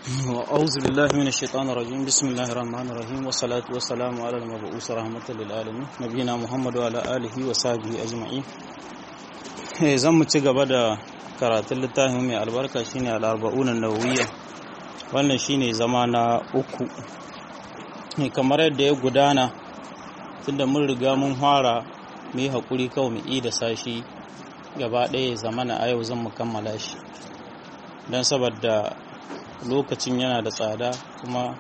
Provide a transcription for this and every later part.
أعوذ بالله من الشيطان الرجيم بسم الله الرحمن الرحيم والصلاة والسلام على المبعوث رحمة للعالمين نبينا محمد وعلى آله وصحبه أجمعين zan mu ci gaba da karatun littafin mai albarka shine al-arba'un an-nawawiyya wannan shine zama na uku kamar yadda ya gudana tunda mun riga mun fara mu yi hakuri kawai mu yi da sashi gaba ɗaya zamana a yau zan mu kammala shi don saboda lokacin yana da tsada kuma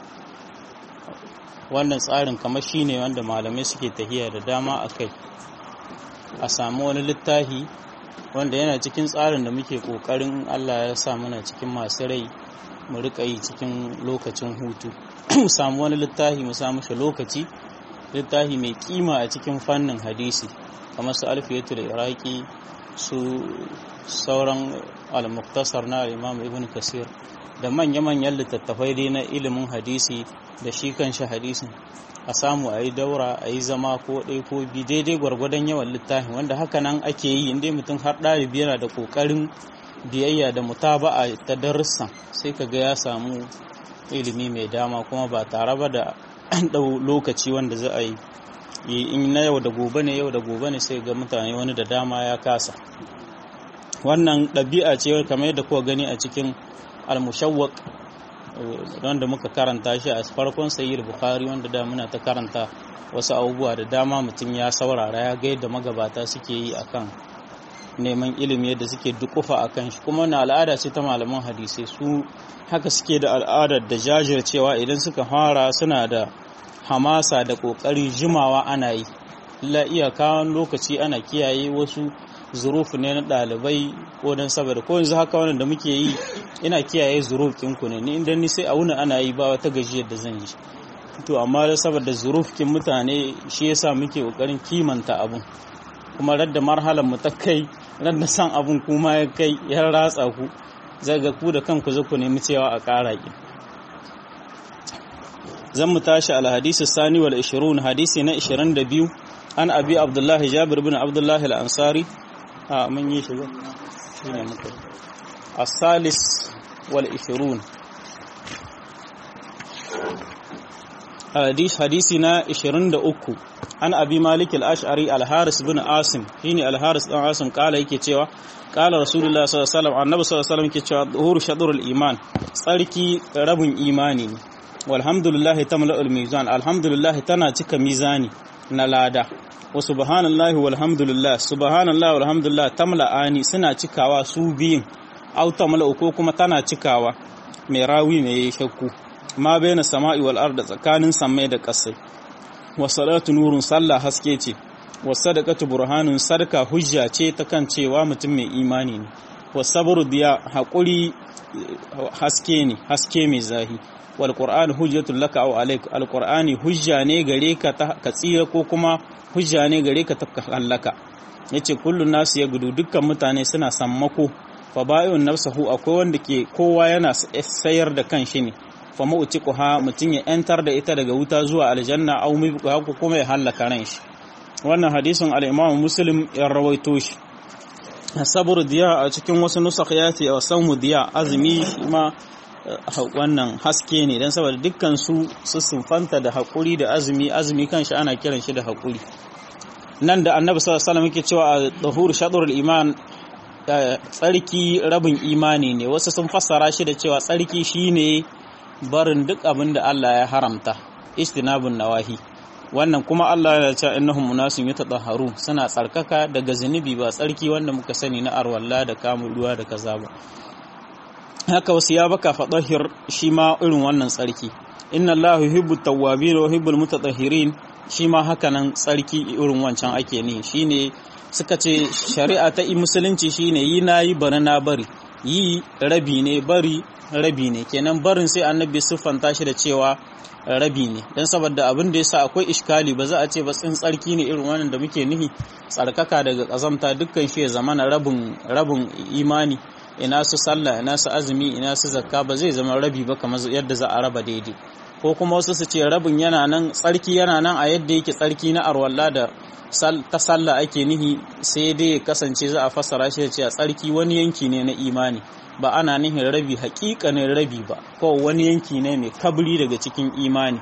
wannan tsarin kamar shi ne wanda malamai suke tahiya da dama a kai a samu wani littafi wanda yana cikin tsarin da muke ƙoƙarin allah ya sa mana cikin masu rai mu riƙa yi cikin lokacin hutu mu samu wani littafi mu samu shi lokaci littafi mai kima a cikin fannin hadisi kamar su alfiyatul iraki su sauran al-muktasar na imam ibn kasir da manya-manyan littattafai dai na ilimin hadisi da shi kanshi hadisin a samu a yi daura a yi zama ko ɗai ko bi daidai gwargwadon yawan littafin wanda haka nan ake yi inda mutum har ɗalibi yana da ƙoƙarin biyayya da mutaba'a ta darussan sai ka ga ya samu ilimi mai dama kuma ba tare ba da an ɗau lokaci wanda za a yi in na yau da gobe ne yau da gobe ne sai ga mutane wani da dama ya kasa wannan ɗabi'a ce kamar yadda kuka gani a cikin al-mushawwaq wanda muka karanta shi a farkon sayyid bukhari wanda da muna ta karanta wasu abubuwa da dama mutum ya saurara ya ga yadda magabata suke yi akan neman ilimi yadda suke dukufa akan shi kuma na al'ada ce ta malaman hadisai su haka suke da al'adar da jajircewa idan suka fara suna da hamasa da kokari jimawa ana yi illa iyaka lokaci ana kiyaye wasu zurufu ne na ɗalibai ko don saboda ko yanzu haka wannan da muke yi ina kiyaye zuruf ɗinku ne ni inda ni sai a wuni ana yi ba wata gajiyar da zan yi to amma da saboda zuruf kin mutane shi yasa muke kokarin kimanta abun kuma radda marhalar mu ta kai radda san abun kuma ya kai ya ratsa ku zai ga ku da kanku za ku nemi cewa a ƙara ki zan mu tashi al hadisi sani wal 20 hadisi na 22 an abi abdullahi jabir bin abdullahi al-ansari a mun yi shi shi ne muka asalis wal ishirun hadis hadisi na 23 an abi malik al-ash'ari al-haris bin asim shine al-haris dan asim kala yake cewa kala rasulullah sallallahu alaihi wasallam annabi sallallahu alaihi wasallam yake cewa zuhur shadrul iman tsarki rabin imani ne walhamdulillah tamla'ul mizan alhamdulillah tana cika mizani na lada wa subhanallahi walhamdulillah subhanallahi walhamdulillah tamla'ani suna cikawa su biyun au tamla'u ko kuma tana cikawa mai rawi mai shakku ma baina sama'i wal arda tsakanin samai da ƙasai wa salatu nurun sallah haske ce wa sadaqatu burhanun sadaka hujja ce ta kan cewa mutum mai imani ne wa sabru diya haƙuri haske ne haske mai zahi wal qur'an hujjatul laka aw alayk al qur'ani hujja ne gare ka ka tsira ko kuma hujja ne gare ka ta hallaka yace kullun nasu ya gudu dukkan mutane suna sammako fa ba'un nafsahu akwai wanda ke kowa yana sayar da kan shi ne fa mautiquha mutun ya yantar da ita daga wuta zuwa aljanna aw mibqa ko kuma ya hallaka ran shi wannan hadisin al-imam muslim ya rawaito shi sabur diya a cikin wasu nusakh ya ce wa sawmu diya azumi ma wannan haske ne don saboda dukkan su su sunfanta da haƙuri da azumi azumi kanshi ana kiran shi da haƙuri nan da annabi sallallahu alaihi wasallam yake cewa a dahur shadrul iman tsarki rabin imani ne wasu sun fassara shi da cewa tsarki shine barin duk abin da Allah ya haramta istinabun nawahi wannan kuma Allah ya ce innahum munasun yatahharu suna tsarkaka daga zunubi ba tsarki wanda muka sani na arwalla da kamun ruwa da kaza ba haka wasu ya baka faɗahir shi ma irin wannan tsarki inna Allahu yuhibbu tawwabin wa yuhibbul mutatahhirin shi ma haka nan tsarki irin wancan ake ne shine suka ce shari'a ta musulunci shine yi nayi bari na bari yi rabi ne bari rabi ne kenan barin sai annabi siffanta shi da cewa rabi ne dan saboda abin da yasa akwai iskali ba za a ce ba tsin tsarki ne irin wannan da muke nihi tsarkaka daga kazamta dukkan shi ya zamana rabin rabin imani ina su sallah ina su azumi ina su zakka ba zai zama rabi ba kamar yadda za a raba daidai ko kuma wasu su ce rabin yana nan tsarki yana nan a yadda yake tsarki na arwalla da ta sallah ake nihi sai dai kasance za a fassara shi da cewa tsarki wani yanki ne na imani ba ana nihin rabi hakikanin rabi ba ko wani yanki ne mai kabri daga cikin imani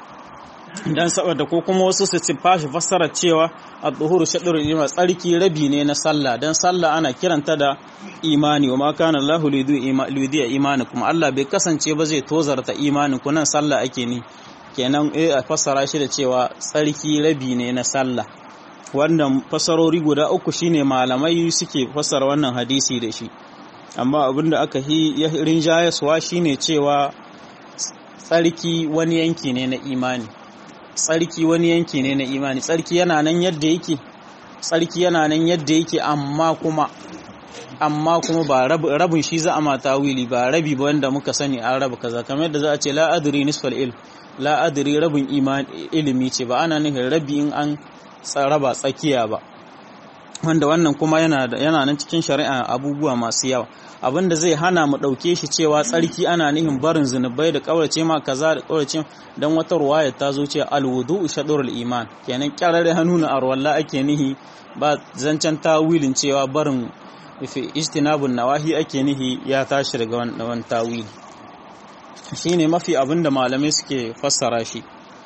dan saboda ko kuma wasu su ci fashi fassara cewa ad-duhuru shadrul iman tsarki rabi ne na sallah dan sallah ana kiranta da imani wa ma kana Allahu lidu imani kuma Allah bai kasance ba zai tozarta imanin ku nan sallah ake ni kenan eh a fassara shi da cewa tsarki rabi ne na sallah wannan fasarori guda uku shine malamai suke fassara wannan hadisi da shi amma abinda aka yi rinjayaswa shine cewa tsarki wani yanki ne na imani tsarki wani yanki ne na imani tsarki yana nan yadda yake tsarki yana nan yadda yake amma kuma amma kuma ba rabin shi za a mata wili ba rabi ba wanda muka sani an raba kaza kamar yadda za a ce la adri nisfal ilm la adri rabin ilimi ce ba ana nufin rabi in an raba tsakiya ba wanda wannan kuma yana yana nan cikin shari'a abubuwa masu yawa abinda zai hana mu ɗauke shi cewa tsarki ana nihin barin zunubai da ƙaurace ma kaza da ƙaurace don wata ruwaya ta zo cewa alwudu shadurul iman kenan kyararre hannu na arwalla ake nihi ba zancen tawilin cewa barin fi ijtinabun nawahi ake nihi ya tashi daga wannan tawili shine mafi abinda malamai suke fassara shi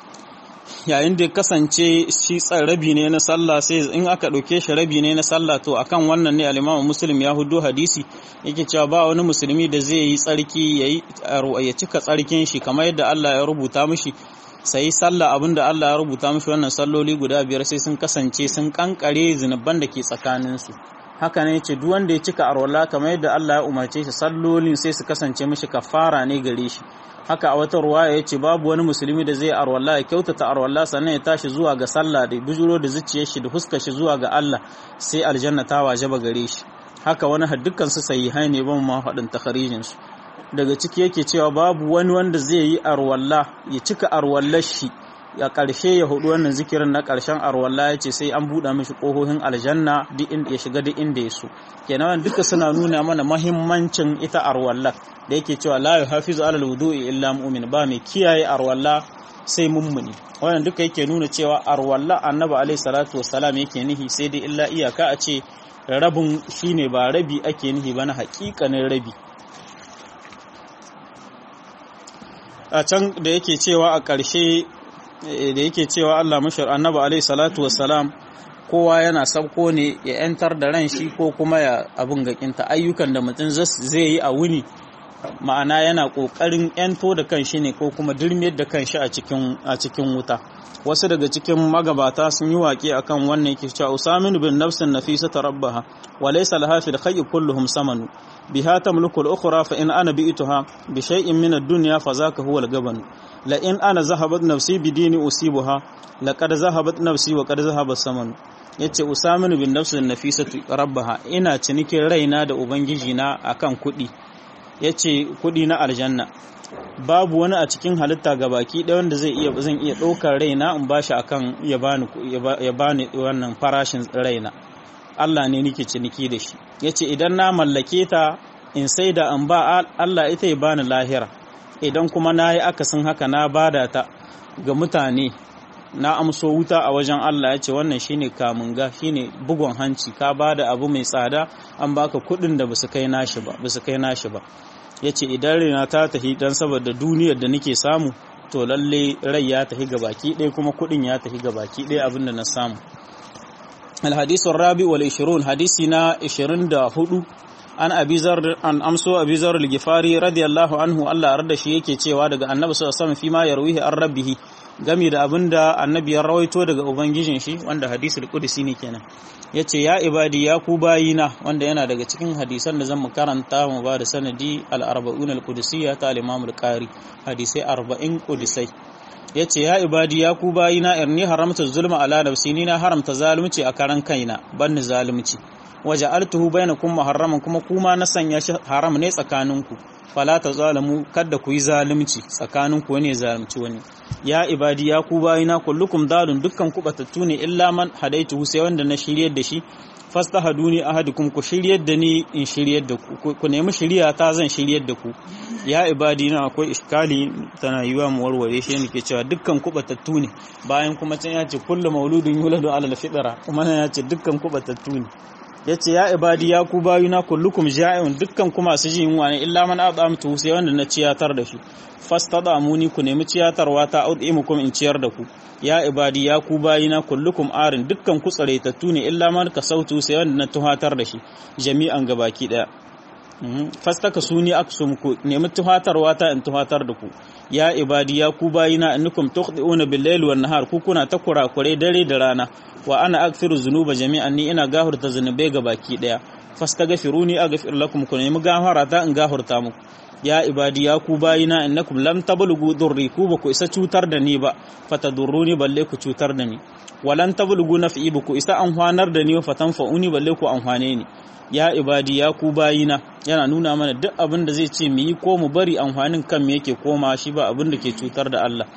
yayin da kasance shi rabi ne na sallah sai in aka ɗauke shi rabi ne na sallah to akan wannan ne alimamu muslim ya hudu hadisi yake cewa ba wani musulmi da zai yi tsarki ya cika tsarkin shi kamar yadda Allah ya rubuta mishi sai sallah abinda Allah ya rubuta mishi wannan salloli guda biyar sai sun kasance sun kankare zunuban da ke tsakaninsu haka ne ce duk wanda ya cika arwala kamar yadda Allah ya umarce shi sallolin sai su kasance mishi kafara ne gare shi haka a wata ruwaya ya ce babu wani musulmi da zai arwalla ya kyautata arwalla sannan ya tashi zuwa ga sallah da bujuro da zuciyar shi da huskar shi zuwa ga Allah sai aljanna ta wajaba gare shi haka wani dukkan su sahihai ne ban ma faɗin takharijin su daga ciki yake cewa babu wani wanda zai yi arwalla ya cika arwallar shi ya ƙarshe ya hudu wannan zikirin na ƙarshen arwalla ya ce sai an buɗe mishi ƙohohin aljanna duk inda ya shiga duk inda ya so kenan duka suna nuna mana mahimmancin ita arwalla da yake cewa la yuhafizu alal wudu'i illa mu'min ba mai kiyaye arwalla sai mummuni wannan duka yake nuna cewa arwalla annabi alaihi salatu wassalam yake nihi sai dai illa iyaka a ce rabin shine ba rabi ake nihi ba na haƙiƙanin rabi a can da yake cewa a ƙarshe da yake cewa Allah mashar annabi alaihi salatu wassalam kowa yana sabko ne ya yantar da ran shi ko kuma ya abin gakinta ayyukan da mutum zai yi a wuni ma'ana yana kokarin yanto da kanshi ne ko kuma dirmiyar da kanshi a cikin a cikin wuta wasu daga cikin magabata sun yi waƙe akan wannan yake cewa usamin bin nafsin nafisa tarabbaha wa laysa laha fil khayy kulluhum samanu biha tamliku al-ukhra fa in ana bi'tuha bi shay'in min ad-dunya fa zaka huwa al-gaban la in ana zahabat nafsi bi dini usibuha laqad zahabat nafsi wa qad zahaba samanu yace usamin bin nafsin nafisatu rabbaha ina cinikin raina da ubangiji na akan kuɗi yace kuɗi na aljanna babu wani a cikin halitta ga baki ɗaya wanda zai iya zan iya ɗaukar raina in bashi akan ya bani ya bani wannan farashin raina Allah ne nake ciniki da shi yace idan na mallake ta in sai da in ba Allah ita ya bani lahira idan kuma na yi akasin haka na bada ta ga mutane na amso wuta a wajen Allah ya ce wannan shine kamunga shine bugun hanci ka bada abu mai tsada an baka kuɗin da basu kai nashi ba basu kai nashi ba yace idan rina ta tafi dan saboda duniyar da nake samu to lalle rai ya tafi ga baki ɗaya kuma kuɗin ya tafi ga baki ɗaya abin da na samu الحديث الرابع والعشرون حديثنا عشرين دا هدو an abizar an amso abizar al-gifari radiyallahu anhu Allah arda shi yake cewa daga annabi sallallahu alaihi wasallam fi ma yarwihi an rabbihi gami da abinda annabi ya rawaito daga ubangijin shi wanda hadisul qudsi ne kenan yace ya ibadi ya ku bayina wanda yana daga cikin hadisan da zan mu karanta mu ba da sanadi al-arba'un al-qudsiyya ta al-imam al-qari hadisai 40 qudisai yace ya ibadi ya ku bayina irni haramta zulma ala nafsi ni na haramta zalunci a karan kaina banni zalunci waje altuhu bainakum muharraman kuma kuma na sanya shi haram ne tsakaninku fala ta zalamu kada ku yi zalunci tsakaninku wani zalunci wani ya ibadi ya ku bayina kullukum dalun dukkan ku batattu ne illa man hadaitu sai wanda na shiryar da shi fastahaduni ahadukum ku shiryar da ni in shiryar da ku ku nemi shiriya ta zan shiryar da ku ya ibadi na akwai iskali tana yiwa mu warware shi ne ke cewa dukkan ku batattu ne bayan kuma can ya ce kullu mauludun yuladu ala alfitra kuma nan ya ce dukkan ku batattu ne yace ya ibadi ya ku bayuna kullukum ja'un dukkan ku masu jin yunwa ne illa man at'amtu sai wanda na ciyatar da shi fastadamuni ku nemi ciyatarwa ta ud'imukum in ciyar da ku ya ibadi ya ku bayina kullukum arin dukkan ku tsaraitattu ne illa man kasautu sai wanda na tuhatar da shi jami'an gabaki daya fastaka suni aksum ku nemi tuhatarwa ta in tuhatar da ku ya ibadi ya ku bayina innakum tukhdi'una bil-layli wan-nahar ku kuna ta kurakure dare da rana wa ana aghfiru dhunuba jami'an ni ina gahurta zunubai gabaki daya fastaghfiruni aghfir lakum ku nemi gafara ta in gahurta muku ya ibadi ya ku bayina innakum lam tablughu durri ku ba ku isa cutar da ni ba fatadurruni balle ku cutar da ni walan tablughu naf'i ba ku isa amfanar da ni fatanfa'uni balle ku amfane ni ya ibadi ya ku bayina yana nuna mana duk abin da zai ce mu yi ko mu bari amfanin kan me yake koma shi ba abin da ke cutar da Allah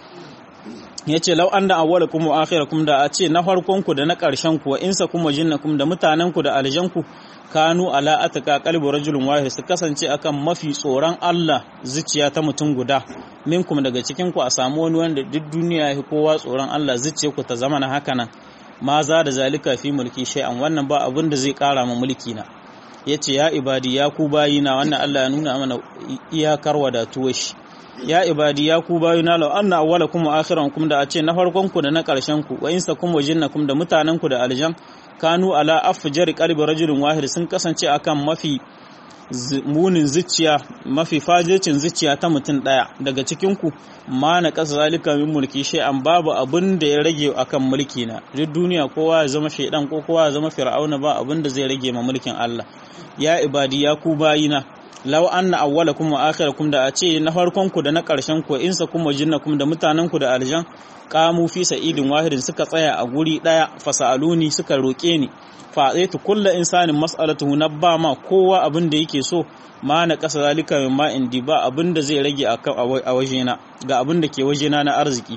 yace law anna awwalakum wa akhirakum da a ce na farkon ku da na ƙarshen ku wa insa kuma jinnakum da mutanen ku da aljan ku kanu ala ataka qalbu rajulun wahid su kasance akan mafi tsoron Allah zuciya ta mutum guda minkum daga cikin ku a samu wani wanda duk duniya ya kowa tsoron Allah zuciya ku ta zama na haka nan ma za da zalika fi mulki shay'an wannan ba abin da zai kara ma mulki na yace ya ibadi ya ku bayina wannan Allah ya nuna mana iyakar wadatuwar shi ya ibadi ya ku bayina law anna awwalakum wa akhirakum da a ce na farkon ku da na karshen ku wa insakum wa jinnakum da mutanen ku da aljan kanu ala afjari qalbi rajulin wahid sun kasance akan mafi munin zuciya mafi fajircin zuciya ta mutum daya daga cikin ku ma na kasa zalika min mulki an babu abin da ya rage akan mulki na duk duniya kowa ya zama shaidan ko kowa ya zama fir'auna ba abin da zai rage ma mulkin Allah ya ibadi ya ku bayina law anna awwalakum wa akhirakum da a ce na farkon ku da na karshen ku insa kuma jinnakum da mutanen ku da aljan qamu fi sa'idin wahidin suka tsaya a guri daya fasaluni suka roke ni fa aitu kullu insanin mas'alatuhu nabba ma kowa abin da yake so ma na kasa zalika min ma indi ba abin da zai rage a wajena ga abin da ke wajena na arziki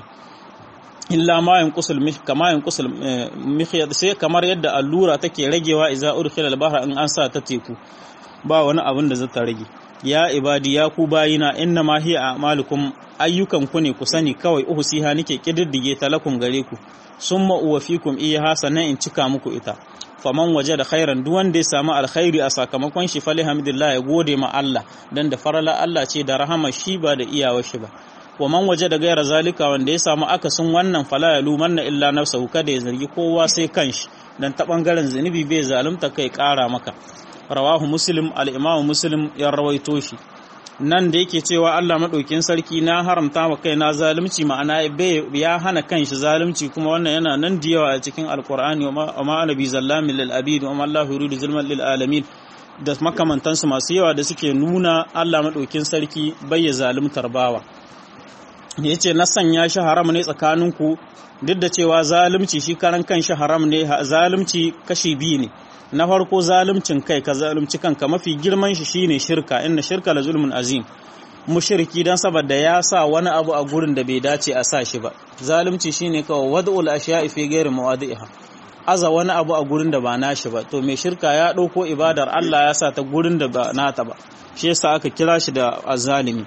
illa ma yanqusul mih kama yanqusul mihyad sai kamar yadda allura take ragewa idza urkhila al-bahra in an sa ta teku ba wani abin da zata rage ya ibadi ya ku bayina inna ma hiya a'malukum ayyukan ku ne ku sani kawai uhsiha nake kididdige talakum gare ku summa uwafikum iyaha sannan in cika muku ita faman waje da khairan duk wanda ya samu alkhairi a sakamakon shi fali hamdulillah ya gode ma Allah dan da farala Allah ce da rahama shi ba da iyawar shi ba wa man waje da gaira zalika wanda ya samu akasin wannan fala ya lumanna illa nafsahu kada ya zargi kowa sai kanshi dan ta bangaren zunubi bai zalunta kai kara maka rawahu muslim al-imam muslim ya rawaito shi nan da yake cewa Allah maɗaukin sarki na haramta wa kaina zalunci ma'ana ya hana kanshi zalunci kuma wannan yana nan da yawa a cikin alkur'ani wa ma anabi zallamin lil abid wa ma Allah yuridu zulman lil alamin da makamantansu masu yawa da suke nuna Allah maɗaukin sarki bai zaluntar bawa yace na sanya shi haram ne tsakaninku duk da cewa zalunci shi karan kanshi haram ne zalunci kashi biyu ne na farko zaluncin kai ka zalunci kanka mafi girman shi shine shirka inna shirka la zulmun azim mushriki dan saboda ya sa wani abu a gurin da bai dace a sa shi ba zalunci shine kawai wad'ul ashiya'i fi ghairi mawadi'iha aza wani abu a gurin da ba nashi ba to mai shirka ya dauko ibadar Allah ya sa ta gurin da ba nata ba shi yasa aka kira shi da azalimi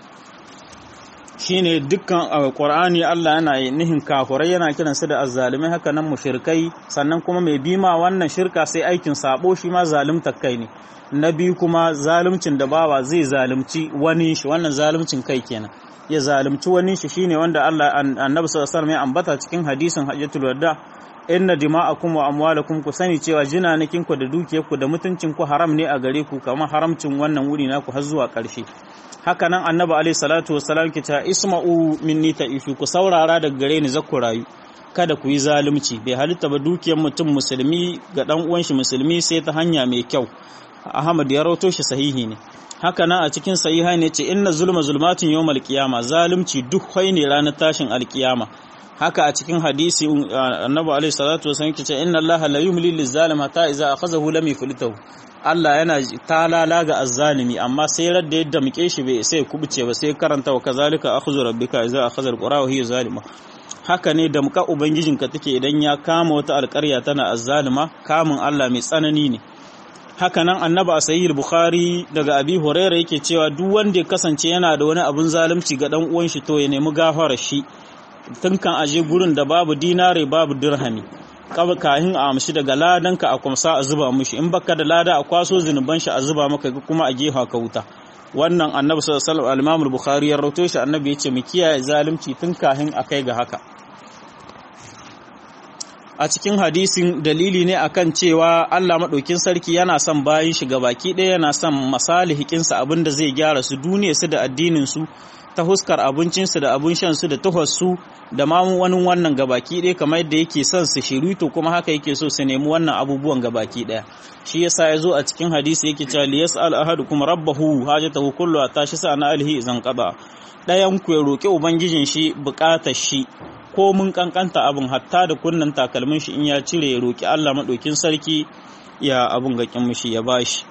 shine dukkan Qur'ani Allah yana nihin kafurai yana kiran su da azzalimai haka nan mushrikai sannan kuma mai bima wannan shirka sai aikin sabo shi ma zalunta kai ne na biyu kuma zaluncin da bawa zai zalunci wani shi wannan zaluncin kai kenan ya zalunci wani shi shine wanda Allah annabi sallallahu alaihi wasallam ya ambata cikin hadisin hajjatul wada inna dima'akum wa amwalakum ku sani cewa jinanakin ku da dukiyarku da mutuncin ku haram ne a gare ku kamar haramcin wannan wuri naku har zuwa ƙarshe haka nan annabi alaihi salatu wassalam ke ta isma'u minni ta'ifu ku saurara daga gare ni zakku rayu kada ku yi zalunci bai halitta ba dukiyar mutum musulmi ga dan uwan shi musulmi sai ta hanya mai kyau Ahmad ya rawato shi sahihi ne haka nan a cikin sahiha ne ce inna zulma zulmatun yawmal qiyama zalunci duk ne ranar tashin alkiyama haka a cikin hadisi annabi alaihi salatu wasallam ke ce inna allaha la yumli lizalim hatta idza akhazahu lam yuflitahu Allah yana talala ga azzalimi amma sai radda yadda muke shi bai sai kubuce ba sai karanta wa kazalika akhdhu rabbika idza akhadha alqura wa hiya zalima haka ne da muka ubangijinka take idan ya kama wata alƙarya tana azzalima kamun Allah mai tsanani ne haka nan annaba a sahih bukhari daga abi huraira yake cewa duk wanda ya kasance yana da wani abun zalunci ga dan uwan shi to ya nemi gafara shi tun kan aje gurin da babu dinare babu dirhami kaba kahin a amshi daga ladan ka a kwamsa a zuba mushi in baka da lada a kwaso zinuban shi a zuba maka kuma a gefa ka wuta wannan annabi sallallahu alaihi wasallam al-imam bukhari ya rawaito shi annabi yace mu kiyaye zalunci tun kahin akai ga haka a cikin hadisin dalili ne akan cewa Allah maɗaukin sarki yana son bayin shi baki ɗaya yana son masalihikinsa abinda zai gyara su duniya su da addinin su ta huskar abincinsu da abin shan su da tuhossu da ma wani wannan gabaki ɗaya kamar yadda yake son su shiru to kuma haka yake so su nemi wannan abubuwan gabaki ɗaya shi yasa ya zo a cikin hadisi yake cewa li yas'al ahadukum rabbahu hajatahu kullu tashi sa na alhi zan qada ɗayan ku ya roki ubangijin shi buƙatar shi ko mun kankanta abin hatta da kunnan takalmin shi in ya cire ya roki Allah maɗaukin sarki ya abun gakin mishi ya bashi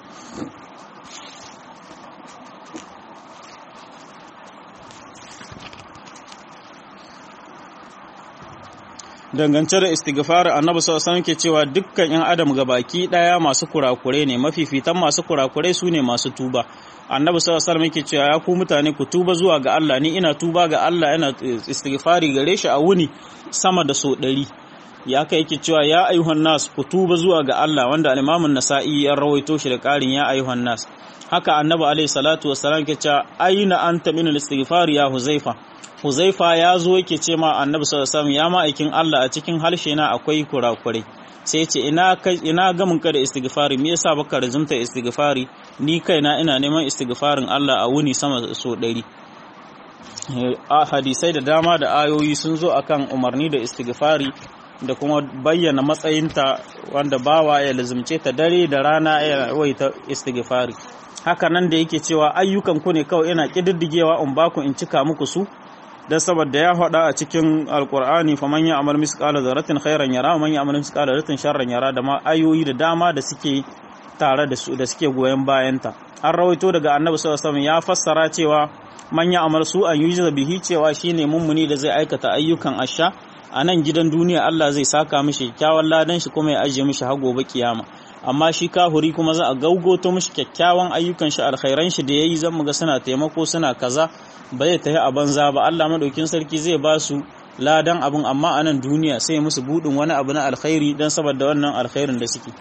dangance da istighfar annabi sallallahu alaihi ke cewa dukkan yan adam baki daya masu kurakure ne mafifitan masu kurakure su ne masu tuba annabi sallallahu alaihi yake cewa ya ku mutane ku tuba zuwa ga Allah ni ina tuba ga Allah ina istighfari gare shi a wuni sama da so ɗari ya kai yake cewa ya ayyuhan nas ku tuba zuwa ga Allah wanda al-Imam an-Nasa'i ya rawaito shi da ƙarin ya ayyuhan nas haka annabi alaihi salatu wassalam ke cewa aina anta min al-istighfar ya huzaifa huzaifa ya zo yake ce ma annabi sallallahu alaihi ya ma'aikin Allah a cikin harshe na akwai kurakurai sai ce ina ina gamin ka da istighfari me yasa baka rizumta istighfari ni kaina ina neman istighfarin Allah a wuni sama so ɗari a hadisai da dama da ayoyi sun zo akan umarni da istighfari da kuma bayyana matsayinta wanda bawa ya lazumce ta dare da rana ya waita istighfari haka nan da yake cewa ayyukan ku ne kawai ina kididdigewa in baku in cika muku su dan saboda ya faɗa a cikin alkur'ani fa man ya'mal misqala dharratin khairan yara man ya'mal misqala dharratin sharran yara da ma ayoyi da dama da suke tare da su da suke goyen bayanta an rawaito daga annabi sallallahu alaihi ya fassara cewa man ya'mal su an yujza bihi cewa shine mummuni da zai aikata ayyukan asha a nan gidan duniya Allah zai saka mishi kyakkyawan ladan shi kuma ya ajiye mishi har gobe kiyama amma shi kahuri kuma za a gaugoto mishi kyakkyawan ayyukan shi alkhairan shi da yayi zan muga suna taimako suna kaza ba zai tafi a banza ba Allah madaukin sarki zai ba su ladan abin amma a nan duniya sai musu budin wani abu na alkhairi dan saboda wannan alkhairin da suke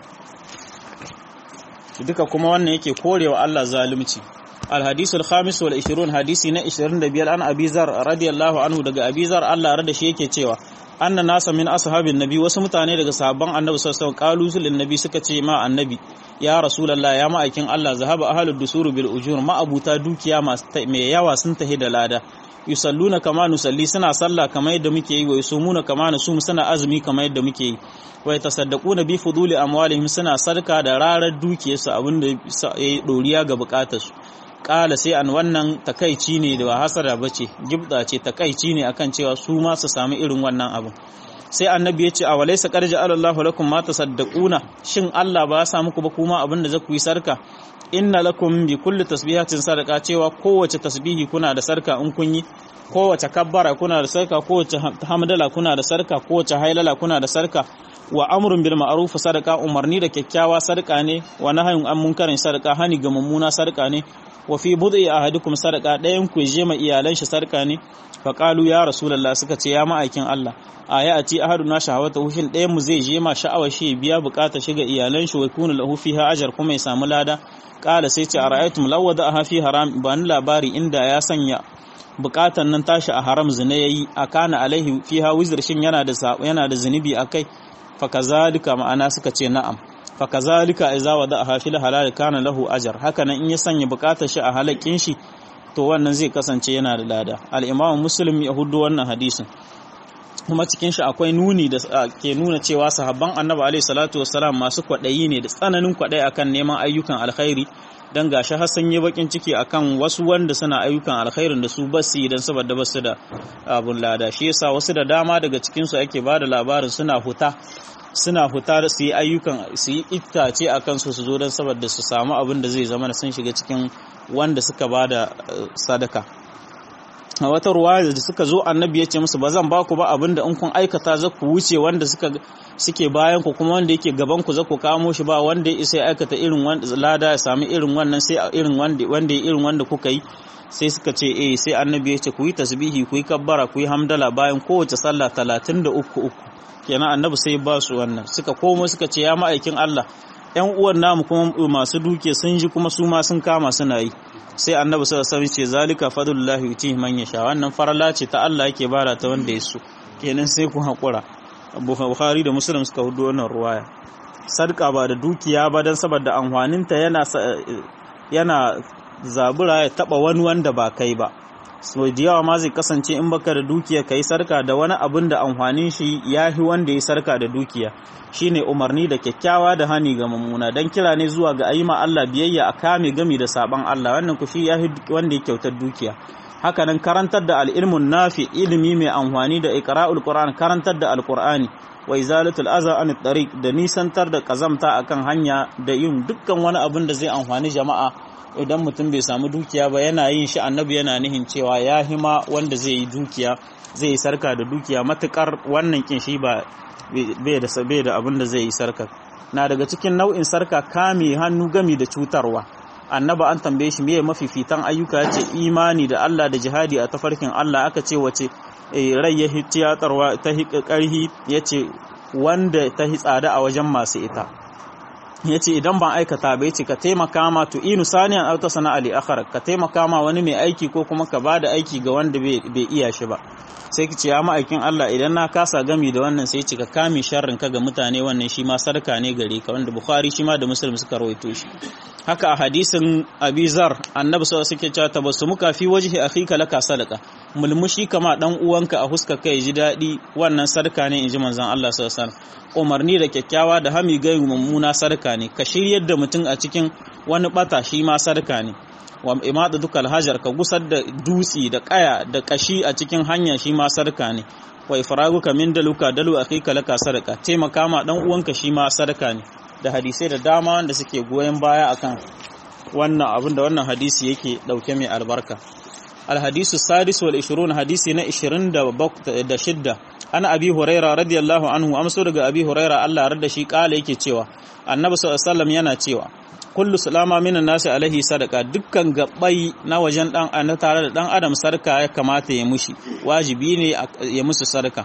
duka kuma wannan yake korewa Allah zalunci الحديث الخامس والعشرون حديثي نا 25 an Abi Zar radiyallahu anhu daga Abi Zar Allah rada shi yake cewa anna nasa min ashabin nabi wasu mutane daga sahabban annabi sallallahu alaihi wasallam qalu nabi suka ce ma annabi ya rasulullah ya ma'aikin Allah zahaba ahlud dusur bil ujur ma abuta dukiya mai yawa sun tahi da lada yusalluna kama nusalli suna sallah kamar yadda muke yi wa yusumuna kama nusum suna azumi kamar yadda muke yi wa yatasaddaquna bi fuduli amwalihim suna sarka da rarar dukiyarsu abinda ya doriya ga bukatarsu kala sai an wannan takaici ne da ba hasara bace gibda ce takaici ne akan cewa su ma su samu irin wannan abu sai annabi ya ce a walaysa qarja Allahu lakum ma tasaddaquna shin Allah ba ya sa muku ba kuma abin da zaku yi sarka inna lakum bi kulli tasbihatin sadaqa cewa kowace tasbihi kuna da sarka in kun yi kowace kabbara kuna da sarka kowace hamdala kuna da sarka kowace hailala kuna da sarka wa amrun bil ma'ruf sadaqa umarni da kyakkyawa sarka ne wa nahyun an munkarin sarka hani ga mummuna sarka ne wa fi bud'i ahadukum sadaqa dayan ku je ma iyalan shi sarka ne fa qalu ya rasulullah suka ce ya ma'aikin Allah aya ati ahaduna shahawata hushin dayan mu zai je ma sha'awar shi biya bukata shi ga iyalan shi wa kunu lahu fiha ajr kuma ya samu lada qala sai ce ara'aytum law wada'aha fi haram ba ni labari inda ya sanya bukatan nan tashi a haram zina yayi akana alaihi fiha wizr shin yana da yana da zunubi akai fa kazalika ma'ana suka ce na'am fa kazalika idza wada'aha fil halal kana lahu ajr haka nan in ya sanya bukatar shi a halakin shi to wannan zai kasance yana da lada al-imam muslim ya hudu wannan hadisin kuma cikin shi akwai nuni da ke nuna cewa sahabban annabi alaihi salatu wassalam masu kwaɗayi ne da tsananin kwaɗayi akan neman ayyukan alkhairi dan gashi har sun yi bakin ciki akan wasu wanda suna ayyukan alkhairin da su basu dan saboda basu da abun lada shi yasa wasu da dama daga cikin su ake bada labarin suna huta suna huta su yi ayyukan su yi itace akan su su zo dan saboda su samu abin da zai zama sun shiga cikin wanda suka bada sadaka a wata ruwaya da suka zo annabi ya ce musu ba zan ba ku ba abinda in kun aikata za ku wuce wanda suka suke bayan ku kuma wanda yake gaban ku za ku kamo shi ba wanda ya isa ya aikata irin lada ya sami irin wannan sai irin wanda wanda irin wanda kuka yi sai suka ce eh sai annabi ya ce ku yi tasbihi ku yi kabbara ku yi hamdala bayan kowace sallah talatin da uku uku kenan annabi sai ba su wannan suka komo suka ce ya ma'aikin Allah ƴan uwan namu kuma masu duke sun ji kuma su ma sun kama suna yi sai annabi sallallahu alaihi ce zalika fadlullahi yutihi man yasha wannan farala ce ta Allah yake bara ta wanda ya so kenan sai ku hakura Bukhari da Muslim suka hudo wannan ruwaya sadaka ba da dukiya ba dan saboda amfaninta yana yana zabura ya taba wani wanda ba kai ba so da yawa ma zai kasance in baka da dukiya kai sarka da wani abin da amfanin shi yahi wanda ya sarka da dukiya shine umarni da kyakkyawa da hani ga mummuna dan kira ne zuwa ga ayyuma Allah biyayya a kame gami da saban Allah wannan ku shi yahi wanda ya kyautar dukiya haka nan karantar da al'ilmun nafi ilimi mai amfani da iqra'ul qur'an karantar da alqur'ani wa izalatul aza an tariq da nisantar da kazamta akan hanya da yin dukkan wani abin da zai amfani jama'a idan mutum bai samu dukiya ba yana yin shi annabi yana nihin cewa ya hima wanda zai yi dukiya zai yi sarka da dukiya matukar wannan kin shi ba bai da bai da abin da zai yi sarka na daga cikin nau'in sarka kame hannu gami da cutarwa annaba an tambaye shi meye mafifitan ayyuka ya ce imani da Allah da jihadi a tafarkin Allah aka ce wace rai ya tiyatarwa ta karhi ya ce wanda ta hi tsada a wajen masu ita ya ce idan ban aikata ba ya ce ka taimaka ma to inu saniyan auta sana'a li akhar ka taimaka ma wani mai aiki ko kuma ka bada aiki ga wanda bai iya shi ba sai ki ce ya ma'aikin Allah idan na kasa gami da wannan sai ci ka kame sharrin ka ga mutane wannan shi ma sarka ne gare ka wanda Bukhari shi ma da Muslim suka rawaito shi haka a hadisin Abi Zar annabi sallallahu alaihi wasallam cewa tabassumuka fi wajhi akhika laka sadaqa mulmushi kama dan uwanka a huska kai ji dadi wannan sarka ne inji manzon Allah sallallahu alaihi wasallam umarni da kyakkyawa da hami ga mummuna sarka ne ka shiryar da mutum a cikin wani bata shi ma sarka ne wa imada dukal hajar ka gusar da dutsi da kaya da kashi a cikin hanya shi ma sarka ne wa ifraguka min daluka dalu akhika laka sadaka taimaka ma dan uwanka shi ma sarka ne da hadisai da dama wanda suke goyen baya akan wannan abin da wannan hadisi yake dauke mai albarka الحديث السادس والعشرون حديث نا 26 ana abi huraira radiyallahu anhu amso daga abi huraira Allah radda shi kala yake cewa annabi sallallahu alaihi wasallam yana cewa kullu salama minan nasi alaihi sadaka dukkan gabbai na wajen dan ana tare da dan adam sarka ya kamata ya mushi wajibi ne ya musu sarka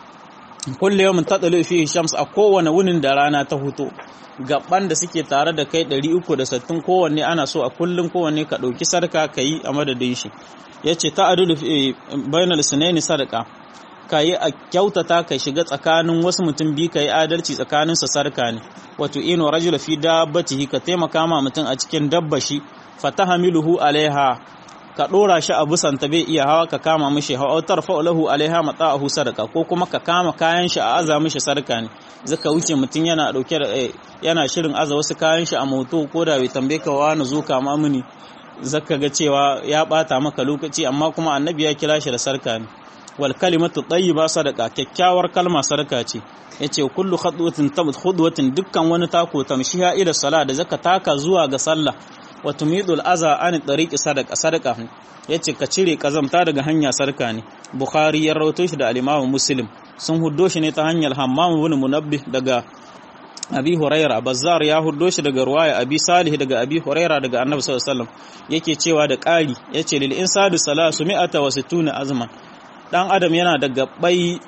kullu yawmin tadlu fi shams a kowane wunin da rana ta huto gaban da suke tare da kai 360 kowanne ana so a kullun kowanne ka dauki sarka kai a madadin shi yace ta'adulu bainal sunaini sadaka ka yi a kyautata ka shiga tsakanin wasu mutum biyu ka yi adalci tsakanin sa sarka ne wato ino rajula fi dabbatihi ka taimaka ma mutum a cikin dabba shi fatahamiluhu alaiha ka dora shi a busanta bai iya hawa ka kama mishi hawa tarfa lahu alaiha mata'ahu sadaka ko kuma ka kama kayan shi a aza mishi sarka ne zaka wuce mutum yana dauke da yana shirin aza wasu kayan shi a moto ko da bai tambaye ka wani zo kama mini zaka ga cewa ya bata maka lokaci amma kuma annabi ya kira shi da sarka ne wal kalimatu tayyiba sadaka kyakkyawar kalma sadaka ce yace kullu khadwatin tabut khudwatin dukkan wani tako tamshiha ila sala da zaka taka zuwa ga sallah wa tumidul aza an tariqi sadaka sadaka yace ka cire kazamta daga hanya sarka ne bukhari ya rawaito shi da al-imam muslim sun huddo shi ne ta hanyar hammam ibn munabbih daga abi huraira bazzar ya huddo shi daga ruwaya abi salih daga abi huraira daga annabi sallallahu alaihi wasallam yake cewa da ƙari yace lil insadu salasu mi'ata wa sittuna azman dan adam yana da gabbai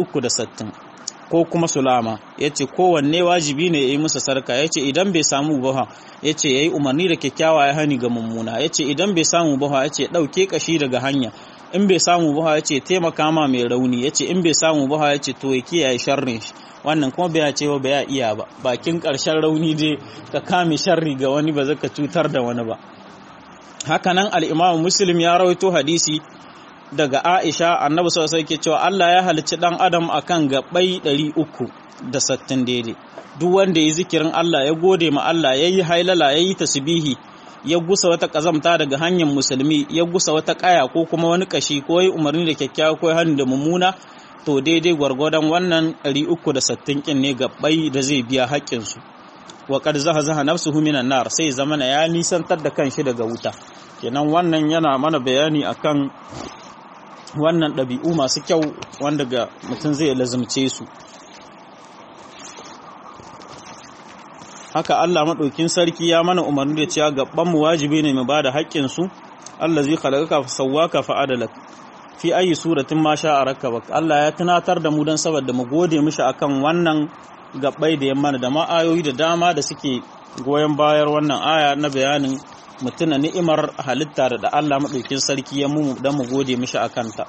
360 ko kuma sulama yace kowanne wajibi ne yayi musu sarka yace idan bai samu ba yace yayi umarni da kyakkyawa ya hani ga mummuna yace idan bai samu ba yace dauke kashi daga hanya in bai samu ba yace taimaka ma mai rauni yace in bai samu ba yace to ya kiyaye sharrin shi wannan kuma bai ce ba ya iya ba bakin karshen rauni dai ka kame sharri ga wani ba zaka cutar da wani ba hakanan al-Imam Muslim ya rawaito hadisi daga Aisha annabi sallallahu alaihi cewa Allah ya halicci dan adam akan gabbai 360 daidai duk wanda ya zikirin Allah ya gode ma Allah yayi hailala yayi tasbihi ya gusa wata kazamta daga hanyar musulmi ya gusa wata kaya ko kuma wani kashi ko yi umarni da kyakkyawa ko hannu da mummuna to daidai gwargwadon wannan 360 kin ne gabbai da zai biya haƙƙinsu wa qad zahazaha nafsuhu minan nar sai zamana ya nisantar da kanshi daga wuta kenan wannan yana mana bayani akan wannan ɗabi'u masu kyau wanda ga mutum zai lazumce su haka Allah maɗaukin sarki ya mana umarni da cewa gaban mu wajibi ne mu bada haƙƙin su Allah zai khalaqaka fa sawwaka fa adalak fi ayi suratin ma sha rakkabak Allah ya tunatar da mu dan saboda mu gode mishi akan wannan gabbai da yamma da ma ayoyi da dama da suke goyon bayar wannan aya na bayanin mutuna ni'imar halitta da Allah maɗaukin sarki ya mu dan mu gode mishi akan ta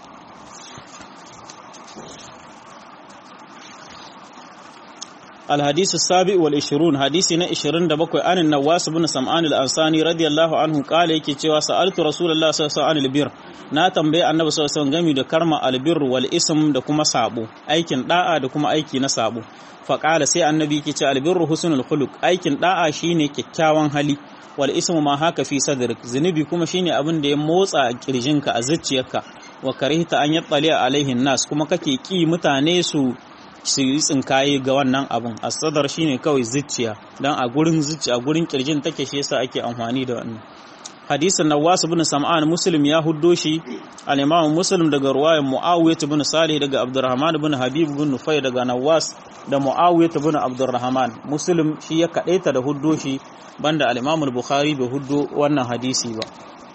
الحديث السابع والعشرون حديثنا عشرين دبكو عن النواس بن سمعان الأنصاني رضي الله عنه قال يكي cewa سألت رسول الله صلى الله عليه وسلم na tambaye annabi sallallahu alaihi wasallam game da karma albir wal ism da kuma sabo aikin da'a da kuma aiki na sabo fa qala sai annabi yake ce albirru husnul khuluq aikin da'a shine kyakkyawan hali wal ismu ma haka fi sadrik zunubi kuma shine abin da ya motsa a kirjinka a zuciyarka wa karihta an yattali alaihin nas kuma kake ki mutane su su yi tsinkaye ga wannan abun asadar shine kawai zuciya dan a gurin zuciya a gurin kirjin take shi yasa ake amfani da wannan hadisin Nawas ibn Sam'an Muslim ya huddo shi al-Imam Muslim daga ruwayan Muawiyah ibn Salih daga Abdurrahman ibn Habib ibn Nufay daga Nawas da Muawiyah ibn Abdurrahman Muslim shi ya kadaita da huddo shi banda al-Imam al-Bukhari bai huddo wannan hadisi ba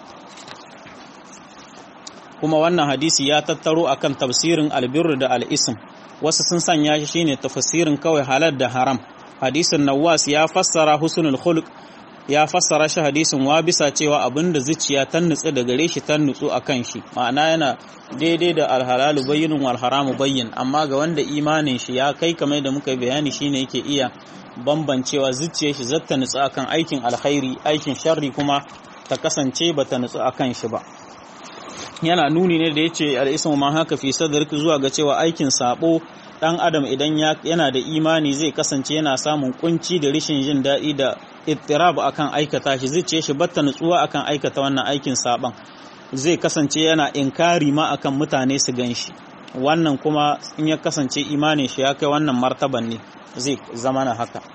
kuma wannan hadisi ya tattaro akan tafsirin albirru da al-ism wasu sun sanya shi shine tafsirin kawai halal da haram hadisin Nawas ya fassara husnul khuluq ya fassara shi hadisin wa bisa cewa abinda zuciya ta nutsu da gare shi ta nutsu akan shi ma'ana yana daidai da alhalalu bayyinun wal haramu bayyin amma ga wanda imanin shi ya kai kamar da muka bayani shine yake iya bambancewa zuciyar shi zata nutsu akan aikin alkhairi aikin sharri kuma ta kasance bata nutsu akan shi ba yana nuni ne da yace al-ismu ma haka fi sadrika zuwa ga cewa aikin sabo dan adam idan yana da imani zai kasance yana samun kunci da rishin jin daɗi da ittirab akan aikata shi zai ce shi batta nutsuwa akan aikata wannan aikin saban zai kasance yana inkari ma akan mutane su gan shi wannan kuma in ya kasance imanin shi ya kai wannan martaban ne zai zama na haka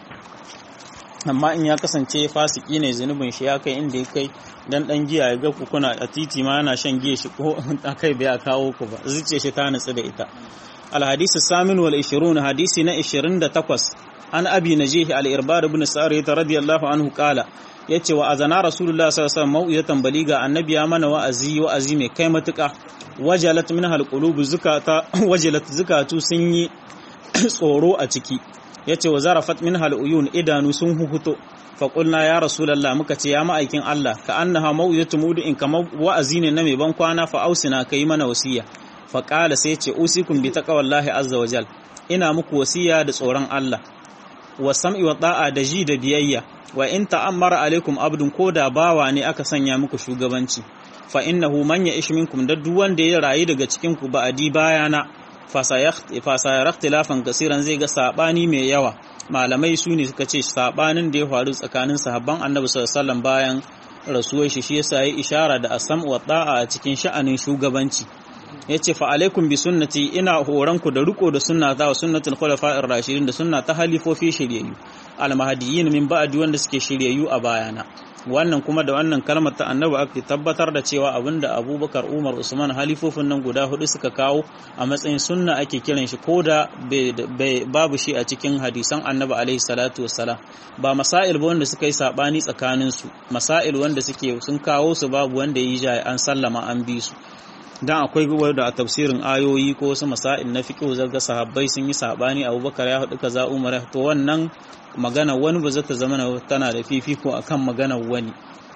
amma in ya kasance fasiki ne zunubin shi ya kai inda ya kai dan dan giya ya ga kuna a titi ma yana shan giya shi ko akai bai kawo ku ba zuciya shi ta nutsu da ita الحديث الثامن والعشرون حديثنا عشرين تقص عن أبي نجيه الإربار بن سارية رضي الله عنه قال yace wa azana rasulullah sallallahu alaihi wasallam mau'izatan baliga annabi ya mana wa'azi wa'azi mai kai matuka wajalat minha alqulub zukata wajalat zukatu sun yi tsoro a ciki yace wa zarafat minha aluyun idanu sun huhuto fa qulna ya rasulullah muka ce ya ma'aikin Allah ka annaha mau'izatu mudu'in kamar wa'azi ne na mai ban kwana fa ausina kai mana wasiya fa qala sai ce usikum bi taqwallahi azza wajal ina muku wasiya da tsoron Allah wa sam'i wa da'a da ji da biyayya wa in ta'ammara alaikum abdun ko da bawa ne aka sanya muku shugabanci fa innahu man ya'ish minkum da duk wanda ya rayu daga cikin ku ba'adi bayana fa sayara ikhtilafan kasiran zai ga sabani mai yawa malamai su ne suka ce sabanin da ya faru tsakanin sahabban annabi sallallahu alaihi wasallam bayan rasuwar shi shi yasa yi ishara da asam wa da'a a cikin sha'anin shugabanci yace fa alaikum bi sunnati ina horanku da riko da sunnata wa sunnatul khulafa'ir rashidin da sunna ta halifofi shiryayyu almahdiyin min ba'di wanda suke shiryayyu a bayana wannan kuma da wannan kalmar ta annabi ake tabbatar da cewa abinda abubakar umar usman halifofin nan guda hudu suka kawo a matsayin sunna ake kiran shi ko da babu shi a cikin hadisan annabi alaihi salatu wassalam ba masail ba wanda suka yi sabani tsakanin su masail wanda suke sun kawo su babu wanda yi jaye an sallama an bi su dan akwai wanda a tafsirin ayoyi ko wasu masail na fiqh zaga sahabbai sun yi sabani abubakar ya hudu kaza umar to wannan magana wani ba zata zama tana da fifiko akan magana wani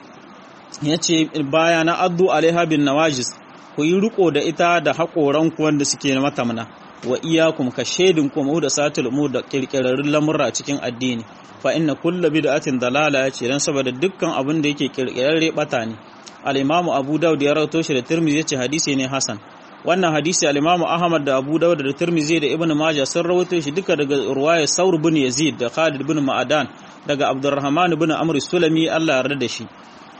yace baya na addu alaiha bin nawajis ku yi riko da ita da haƙoran ku wanda suke matamna wa iyakum ka shaidin ku mu da satul umur da kirkirarrun lamurra cikin addini fa inna kullu bid'atin dalala yace dan saboda dukkan abin da yake kirkirarre bata ne al-imamu abu daud ya rawato shi da tirmidhi yace hadisi ne hasan wannan hadisi al-imamu ahmad da abu daud da tirmidhi da ibnu majah sun rawato shi duka daga ruwaya saur bin yazid da khalid bin ma'adan daga abdurrahman bin amr sulami Allah yarda da shi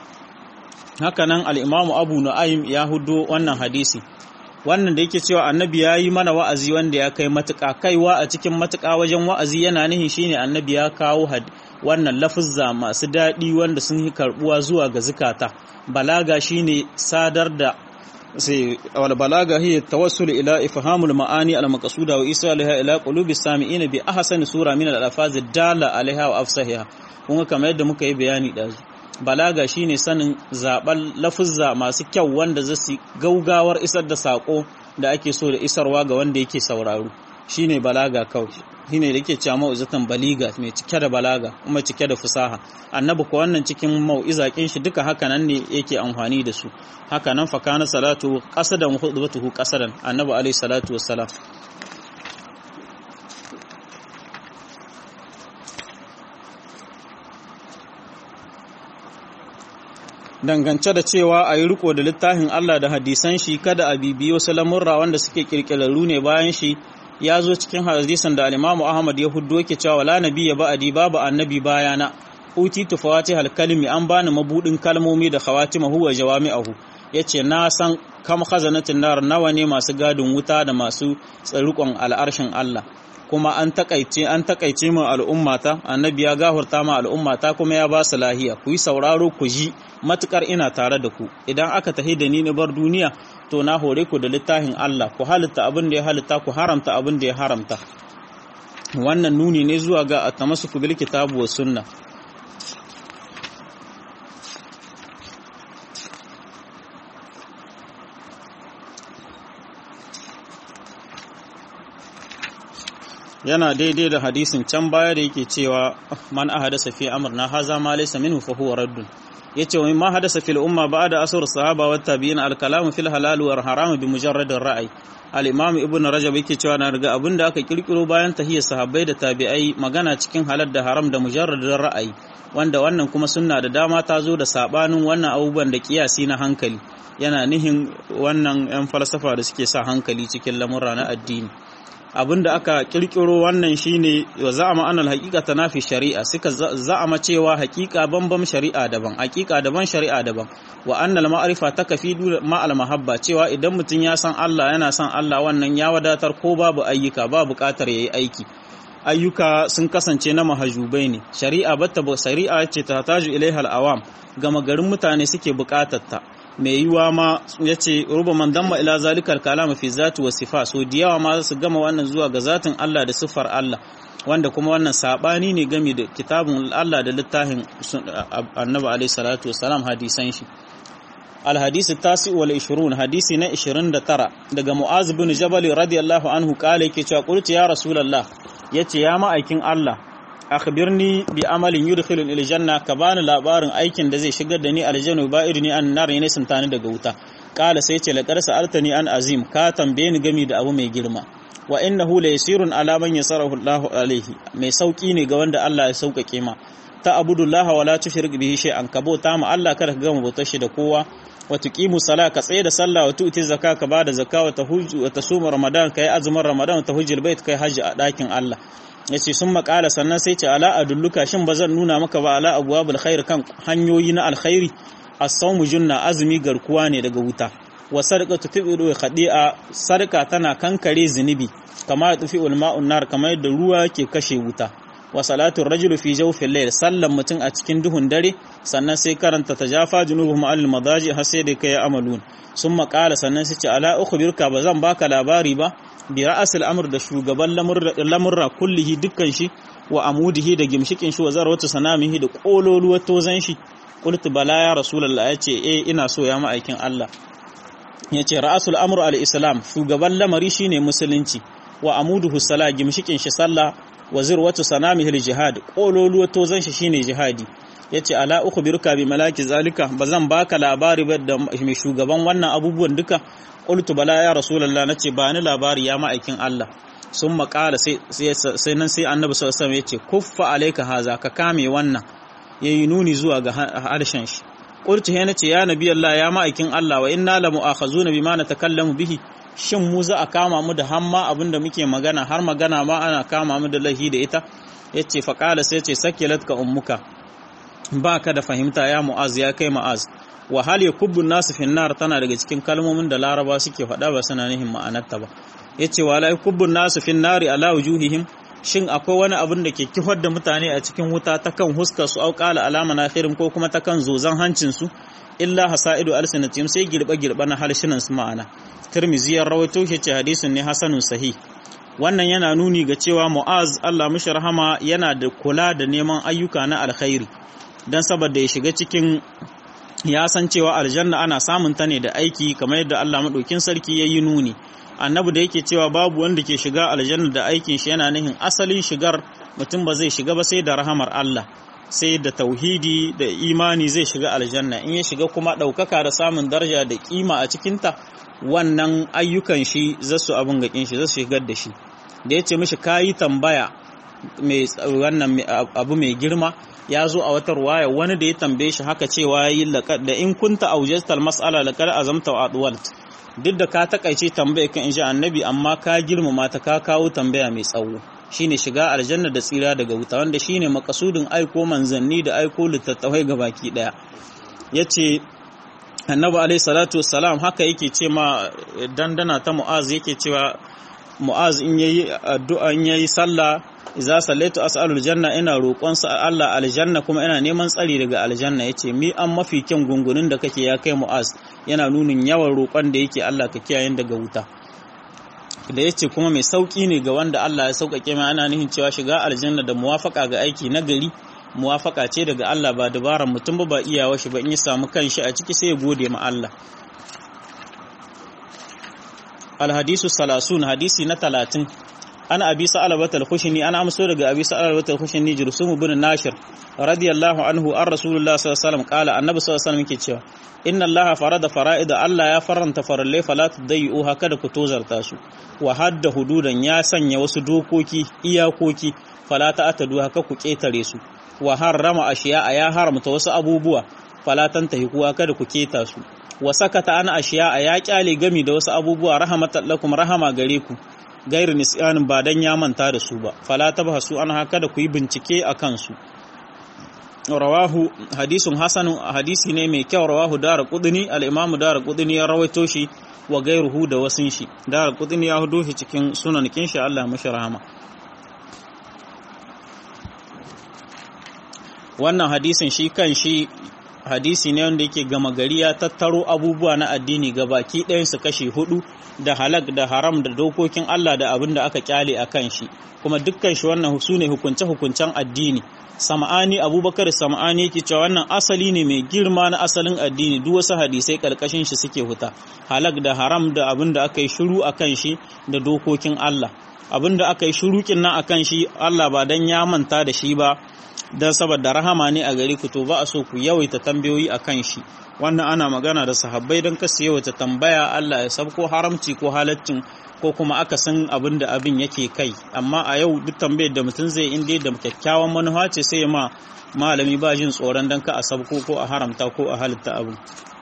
haka nan al-imamu abu nu'aym ya hudo wannan hadisi wannan da yake cewa annabi ya yi mana wa'azi wanda ya kai matuƙa kaiwa a cikin matuƙa wajen wa'azi yana nihin shine annabi ya kawo wannan lafuzza masu daɗi wanda sun yi karɓuwa zuwa ga zukata balaga shine sadar da sai wal balaga hiya tawassul ila ifhamul ma'ani al maqsuda wa isalaha ila qulubi sami'ina bi ahsani sura min al alfaz dala alaiha wa afsahiha kun kamar yadda muka yi bayani dazu balaga shine sanin zaɓar lafuzza masu kyau wanda za su gaugawar isar da saƙo da ake so da isarwa ga wanda yake sauraro shine balaga kawai shine da yake cewa mau'izatan baliga mai cike da balaga kuma cike da fusaha annabi ko wannan cikin mau'iza kin shi duka haka nan ne yake amfani da su haka nan fa kana salatu qasadan khutbatuhu qasadan annabi alaihi salatu wassalam dangance da cewa a yi riko da littafin Allah da hadisan shi kada a bibiyo wasu lamurra wanda suke kirkirarru ne bayan shi ya zo cikin hadisan da alimamu Ahmad ya huddo yake cewa wala nabiyya ba'adi babu annabi bayana uti tufawati halkalmi an bani mabudin kalmomi da khawatima huwa jawami'ahu yace na san kam khazanatin nar nawa ne masu gadin wuta da masu tsarukon al'arshin Allah kuma an takaice an takaice mu al'ummata annabi ya gahurta ma al'ummata kuma ya ba su lahiya ku yi sauraro ku ji matukar ina tare da ku idan aka tahi da ni na bar duniya to na hore ku da littafin Allah ku halitta abin da ya halitta ku haramta abin da ya haramta wannan nuni ne zuwa ga atamassuku bil kitabu was sunna yana daidai da hadisin can baya da yake cewa man ahadasa fi amrna haza ma laysa minhu fa huwa raddun yace wa ma hadasa fil umma ba'da asr sahaba wat tabi'in al kalam fil halal wal haram bi mujarrad ar ra'i al imam ibn rajab yake cewa na riga abinda aka kirkiro bayan tahiyya sahabbai da tabi'ai magana cikin halal da haram da mujarrad ar ra'ayi wanda wannan kuma sunna da dama ta zo da sabanin wannan abubuwan da kiyasi na hankali yana nihin wannan yan falsafa da suke sa hankali cikin lamurra na addini abinda aka kirkiro wannan shine wa za'ama anal haqiqata nafi shari'a suka za'ama cewa haqiqa bambam shari'a daban haqiqa daban shari'a daban wa annal ma'rifa takafidu ma al mahabba cewa idan mutum ya san Allah yana san Allah wannan ya wadatar ko babu ayyuka ba buƙatar yayi aiki ayyuka sun kasance na mahajubai ne shari'a batta shari'a ce ta taju ilaiha al awam gama garin mutane suke buƙatar ta mai yiwa ma ya ce ruba man damma ila zalikal kalama fi zati wa sifa so da yawa ma su gama wannan zuwa ga zatin Allah da siffar Allah wanda kuma wannan sabani ne game da kitabun Allah da littafin annabi alaihi salatu wasalam hadisan shi al hadisi tasi wal 20 hadisi na 29 daga mu'az bin jabal radiyallahu anhu kale yake cewa qultu ya rasulullah yace ya ma'aikin Allah akhbirni bi amalin yudkhilun ila janna ka bani labarin aikin da zai shigar da ni aljanna ba irini an nar ne sun tani daga wuta kala sai ce laqad sa'altani an azim ka tambaye ni gami da abu mai girma wa innahu la yasirun ala man yasarahu Allahu alaihi mai sauki ne ga wanda Allah ya sauƙaƙe ma ta abudullah wa la tushrik bihi shay'an ka bauta ma Allah kada ka gama bautar shi da kowa wa tuqimu sala ka tsaye da sallah wa tu'ti zakka ka bada zakka wa tahujju wa tasuma ramadan kai azumin ramadan wa tahujjul bait kai haji a dakin Allah ya ce sun makala sannan sai ce ala adulluka shin ba zan nuna maka ba ala abuwa khair kan hanyoyi na alkhairi as-sawmu junna azumi garkuwa ne daga wuta wa sadaqatu tubidu khadi'a sadaka tana kankare zunubi kama tufi ulma'un nar kamar yadda ruwa ke kashe wuta wa salatu rajulu fi jawfil layl sallan mutum a cikin duhun dare sannan sai karanta tajafa junubuhum al madaji har sai da kai amalun sun makala sannan sai ce ala ukhbirka ba zan baka labari ba bi ra'asil amr da shugaban lamurra kullihi dukkan shi wa amudihi da gimshikin shi wa zarwatu sanamihi da kololuwar tozan shi qultu bala ya rasulullah yace eh ina so ya ma'aikin Allah yace ra'asul amr al-islam shugaban lamari shine musulunci wa amuduhu sala gimshikin shi sallah wa zirwatu sanamihi al-jihad kololuwar tozan shi shine jihadi yace ala ukhbiruka bi malaki zalika bazan baka labari ba da mai shugaban wannan abubuwan duka qultu bala ya rasulullah nace ba ni labari ya ma'aikin Allah sun makala sai sai nan sai annabi sallallahu alaihi yace kuffa alayka haza ka kame wannan yayi nuni zuwa ga harshen shi qultu he nace ya nabi Allah ya ma'aikin Allah wa inna la mu'akhazuna bima natakallamu bihi shin mu za a kama mu da hamma abinda muke magana har magana ma ana kama mu da lahi da ita yace faqala sai yace sakilatka ummuka ba ka da fahimta ya mu'az ya kai mu'az wa hal yakubbu nasu fi nar tana daga cikin kalmomin da laraba suke faɗa ba suna nihin ma'anarta ba yace wa la yakubbu nasu fi nari ala wujuhihim shin akwai wani abin da ke kifar da mutane a cikin wuta ta kan huskar su auƙala alama na khirin ko kuma ta kan zozan hancin su illa hasaidu alsinatim sai girba girba na harshenan su ma'ana tirmizi ya rawaito shi ce hadisin ne hasanun sahih wannan yana nuni ga cewa mu'az Allah mishi rahama yana da kula da neman ayyuka na alkhairi dan saboda ya shiga cikin ya san cewa aljanna ana samun ta ne da aiki kamar yadda Allah madaukin sarki ya yi nuni annabi da yake cewa babu wanda ke shiga aljanna da aikin shi yana nihin asalin shigar mutum ba zai shiga ba sai da rahamar Allah sai da tauhidi da imani zai shiga aljanna in ya shiga kuma ɗaukaka da samun daraja da kima a cikinta wannan ayyukan shi zasu abin gakin shi zasu shigar da shi da ya ce mishi kayi tambaya mai wannan abu mai girma ya zo a wata ruwaya wani da ya tambaye shi haka cewa yi da in kunta aujastal mas'ala laqad azamta wa adwalt duk da ka takaice tambaya kan insha annabi amma ka girmama ta ka kawo tambaya mai tsawo shine shiga aljanna da tsira daga wuta wanda shine makasudin aiko manzanni da aiko littattafai ga baki daya yace annabi alayhi salatu wassalam haka yake ce ma dandana ta mu'az yake cewa mu'az in yayi addu'a in yayi sallah idza sallaitu as'alul janna ina roƙon sa Allah aljanna kuma ina neman tsari daga aljanna yace mi an mafi kyan gungunin da kake ya kai mu'az yana nunin yawan roƙon da yake Allah ka kiyaye daga wuta da yace kuma mai sauki ne ga wanda Allah ya sauƙaƙe mai ana nihin cewa shiga aljanna da muwafaka ga aiki na gari muwafaka ce daga Allah ba dabaran mutum ba ba iyawa shi ba in ya samu kanshi a ciki sai ya gode ma Allah alhadisu salasun hadisi na talatin ana abi sa'alabat al-khushni ana amso daga abi sa'alabat al-khushni jursum ibn nashir radiyallahu anhu an rasulullah sallallahu alaihi wasallam qala annabi sallallahu alaihi wasallam yake cewa inna allaha farada fara'id Allah ya faranta farallai fala tudayyu haka da ku tozarta su wa hadda hududan ya sanya wasu dokoki iyakoki fala ta'tadu haka ku ketare su wa harrama ashiya ya haramta wasu abubuwa fala tantahi kuwa kada ku keta su wa sakata ana ashiya ya kyale gami da wasu abubuwa rahmatan lakum rahama gare ku gairu nisyanin ba dan ya manta da su ba fala tabhasu an haka da ku yi bincike a kansu rawahu hadisun hasanun hadisi ne mai kyau rawahu dara kudini al-imam dara kudini ya rawaito shi wa gairuhu da wasun shi dara kudini ya hudo shi cikin sunan kin shi Allah mashi rahama wannan hadisin shi kan shi hadisi ne wanda yake gama gari ya tattaro abubuwa na addini ga baki ɗayan su kashe hudu da halak da haram da dokokin Allah da abin da aka kyale a kan shi kuma dukkan shi wannan su ne hukunce-hukuncen addini sam'ani abubakar sam'ani yake cewa wannan asali ne mai girma na asalin addini duk wasu hadisai karkashin shi suke huta halak da haram da abin da aka yi shiru a kan shi da dokokin Allah abin da aka yi shurukin nan a kan shi Allah ba dan ya manta da shi ba don saboda rahama ne a gari ku to ba a so ku yawaita tambayoyi a kan shi wannan ana magana da sahabbai don kasu yawaita tambaya Allah ya sabko haramci ko halaccin ko kuma aka san abin da abin yake kai amma a yau duk tambayar da mutum zai inda da kyakkyawan manufa ce sai ma malami ba jin tsoron don ka a sabko ko a haramta ko a halitta abu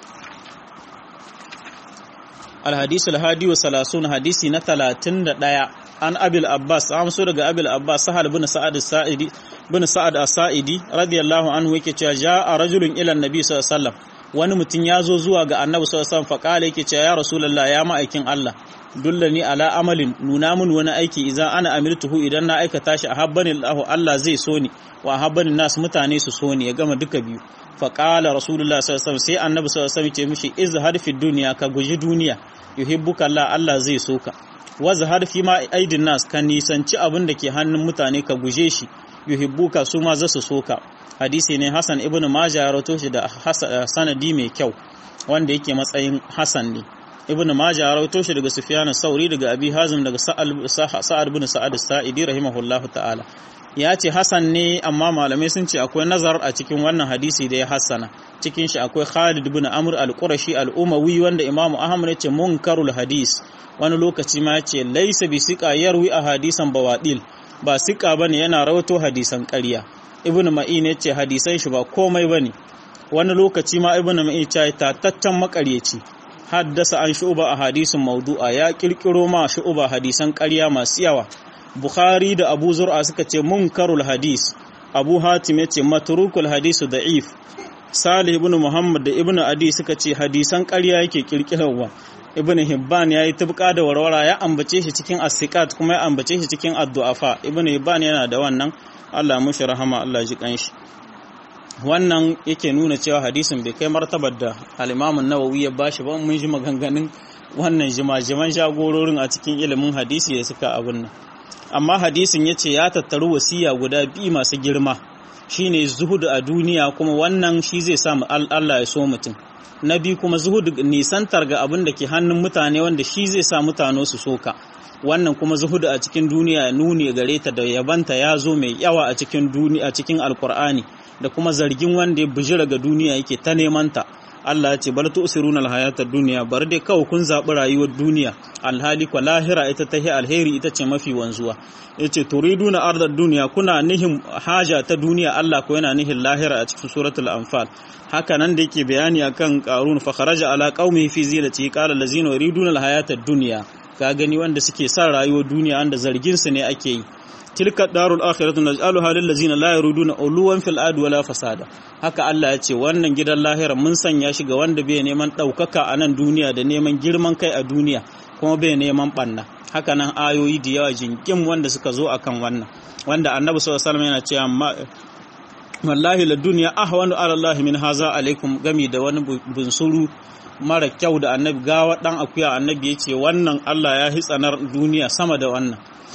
alhadisu alhadi wa salasun hadisi na talatin da ɗaya an abil abbas an so daga abil abbas sahal bin sa'ad sa'idi bin sa'ad as-sa'idi radiyallahu anhu yake cewa ja'a rajulun ila annabi sallallahu alaihi wasallam wani mutum ya zo zuwa ga annabi sallallahu alaihi wasallam faqala yake cewa ya rasulullah ya ma'aikin Allah dullani ala amalin nuna mun wani aiki idan ana amiltuhu idan na aikata shi a habbani Allah Allah zai so ni wa habbani nas mutane su so ni ya gama duka biyu faqala rasulullah sallallahu alaihi wasallam sai annabi sallallahu alaihi wasallam ce mishi izhar fi dunya ka guji duniya yuhibbuka Allah Allah zai so ka wazhar fi ma aidin nas ka nisanci abin da ke hannun mutane ka guje shi yuhibbuka su ma zasu so ka hadisi ne Hassan ibn Majah ya rawato shi da sanadi mai kyau wanda yake matsayin Hassan ne ibn Majah ya rawato shi daga Sufyan sauri daga Abi Hazim daga Sa'ad ibn Sa'ad as-Sa'idi rahimahullahu ta'ala ya ce Hassan ne amma malamai sun ce akwai nazar a cikin wannan hadisi da ya hassana cikin shi akwai Khalid ibn Amr al-Qurashi al-Umawi wanda Imam Ahmad ya ce munkarul hadis wani lokaci ma ya ce laysa bi siqa yarwi a hadisan bawadil ba siqa bane yana rawato hadisan ƙarya ibn Ma'in ya ce hadisan shi ba komai bane wani lokaci ma ibn Ma'in ya ce tataccen makaryaci haddasa an shu'uba a hadisin maudu'a ya kirkiro ma shu'uba hadisan ƙarya masu yawa Bukhari da Abu Zur'a suka ce munkarul hadis Abu Hatim ya ce matrukul hadisu da'if Salih ibn Muhammad da Ibn Adi suka ce hadisan ƙarya yake kirkirarwa ibn hibban ya yi tubka da warwara ya ambace shi cikin asikat kuma ya ambace shi cikin addu'afa ibn hibban yana da wannan Allah mushi rahama Allah ji kanshi wannan yake nuna cewa hadisin bai kai martabar da al-Imam nawawi ya bashi ba mun ji maganganun wannan jimajiman jagororin a cikin ilimin hadisi da suka abun nan amma hadisin yace ya tattaru wasiya guda biyu masu girma shine zuhudu a duniya kuma wannan shi zai sa Allah ya so mutum na biyu kuma zuhudu nisantar ga abin da ke hannun mutane wanda shi zai sa mutane su soka wannan kuma zuhudu a cikin duniya nuni gare ta da yabanta ya zo mai yawa a cikin duniya a cikin alkur'ani da kuma zargin wanda ya bijira ga duniya yake ta neman ta Allah ya ce bal tu'siruna al-hayata dunya bar dai kawai kun zabi rayuwar duniya alhali kwa lahira ita tahi alheri ita ce mafi wanzuwa yace turiduna ardad dunya kuna nihin haja ta duniya Allah ko yana nihin lahira a cikin suratul anfal haka nan da yake bayani akan qarun fa kharaja ala qaumihi fi zinati qala allazina yuriduna al-hayata dunya ka gani wanda suke son rayuwar duniya wanda zargin su ne ake yi tilka darul akhiratu naj'aluha lil ladzina la yuriduna uluwan fil ard wala fasada haka Allah ya ce wannan gidan lahira mun sanya shi ga wanda bai neman daukaka a nan duniya da neman girman kai a duniya kuma bai neman banna haka nan ayoyi da yawa jinkin wanda suka zo akan wannan wanda annabi sallallahu alaihi wasallam yana cewa wallahi la dunya ahwanu ala Allah min haza alaikum gami da wani bunsuru mara kyau da annabi gawa dan akuya annabi ya ce wannan Allah ya hitsanar duniya sama da wannan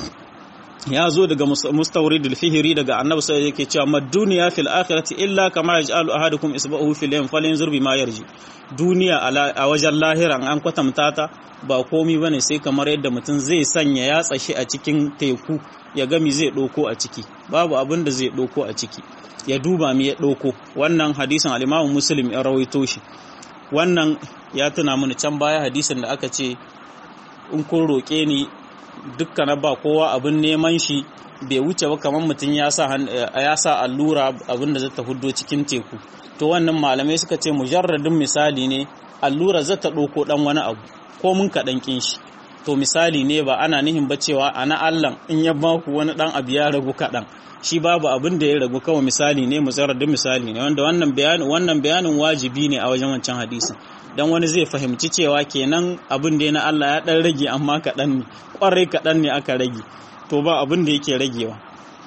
ya zo daga mustawrid al-fihri daga annabi sai yake cewa mad duniya fil akhirati illa kama yaj'alu ahadukum isba'ahu fil yam falyanzur bima yarji duniya a wajen lahiran an kwatanta ta ba komi bane sai kamar yadda mutum zai sanya yatsa shi a cikin teku ya gami zai doko a ciki babu abin da zai doko a ciki ya duba mi ya doko wannan hadisin al-Imam Muslim ya rawaito shi wannan ya tuna mini can baya hadisin da aka ce in kun roke ni dukkan ba kowa abin neman shi bai wuce ba kamar mutum ya sa allura abin da zata huddo cikin teku to wannan malamai suka ce mujarradin misali ne allura zata ɗauko ɗan wani abu ko mun kaɗan ƙin shi to misali ne ba ana nihin ba cewa ana allan in ya baku wani ɗan abu ya ragu kaɗan shi babu abin da ya ragu kawai misali ne mujarradin misali ne wanda wannan bayanin wannan bayanin wajibi ne a wajen wancan hadisin dan wani zai fahimci cewa kenan abin da ya na Allah ya dan rage amma kaɗan ne ƙwarai kaɗan ne aka rage to ba abin da yake ragewa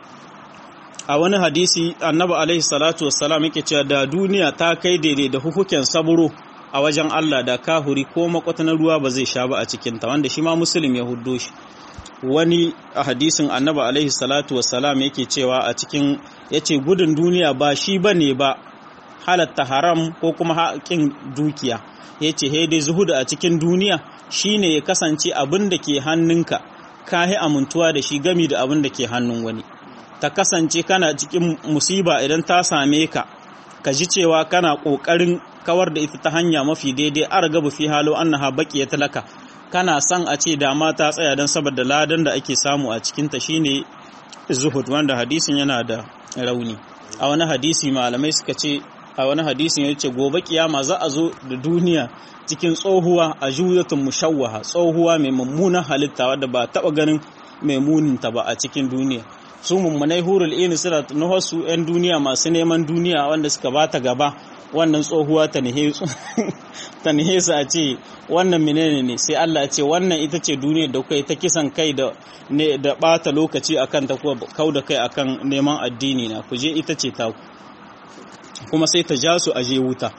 a wani hadisi annabi alaihi salatu wassalam yake cewa da duniya ta kai daidai da hukuken saburo a wajen Allah da kahuri ko makwata na ruwa ba zai sha ba a cikinta wanda shi ma musulun ya huddo shi wani a hadisin annabi alaihi salatu wassalam yake cewa a cikin yace gudun duniya ba shi bane ba halatta haram ko kuma haƙin dukiya ya ce dai zuhudu a cikin duniya shine ya kasance abin da ke hannunka ka yi amintuwa da shi gami da abin da ke hannun wani ta kasance kana cikin musiba idan ta same ka ka ji cewa kana ƙoƙarin kawar da ita ta hanya mafi daidai a gaba fi halo annaha baki ya talaka kana son a ce dama ta tsaya don saboda ladan da ake samu a cikinta shine zuhud wanda hadisin yana da rauni a wani hadisi malamai suka ce a wani hadisin ya ce gobe kiyama za a zo da duniya cikin tsohuwa a juyatun mushawwaha tsohuwa mai mummunan halitta wadda ba taba ganin mai muninta ba a cikin duniya su mummunai hurul ini suna nuhar su yan duniya masu neman duniya wanda suka bata gaba wannan tsohuwa ta nihe su a ce wannan menene ne sai Allah ce wannan ita ce duniya da kai ta kisan kai da ne da bata lokaci akan ta ko kau da kai akan neman addini na ku je ita ce ta kuma sai ta ja su aje wuta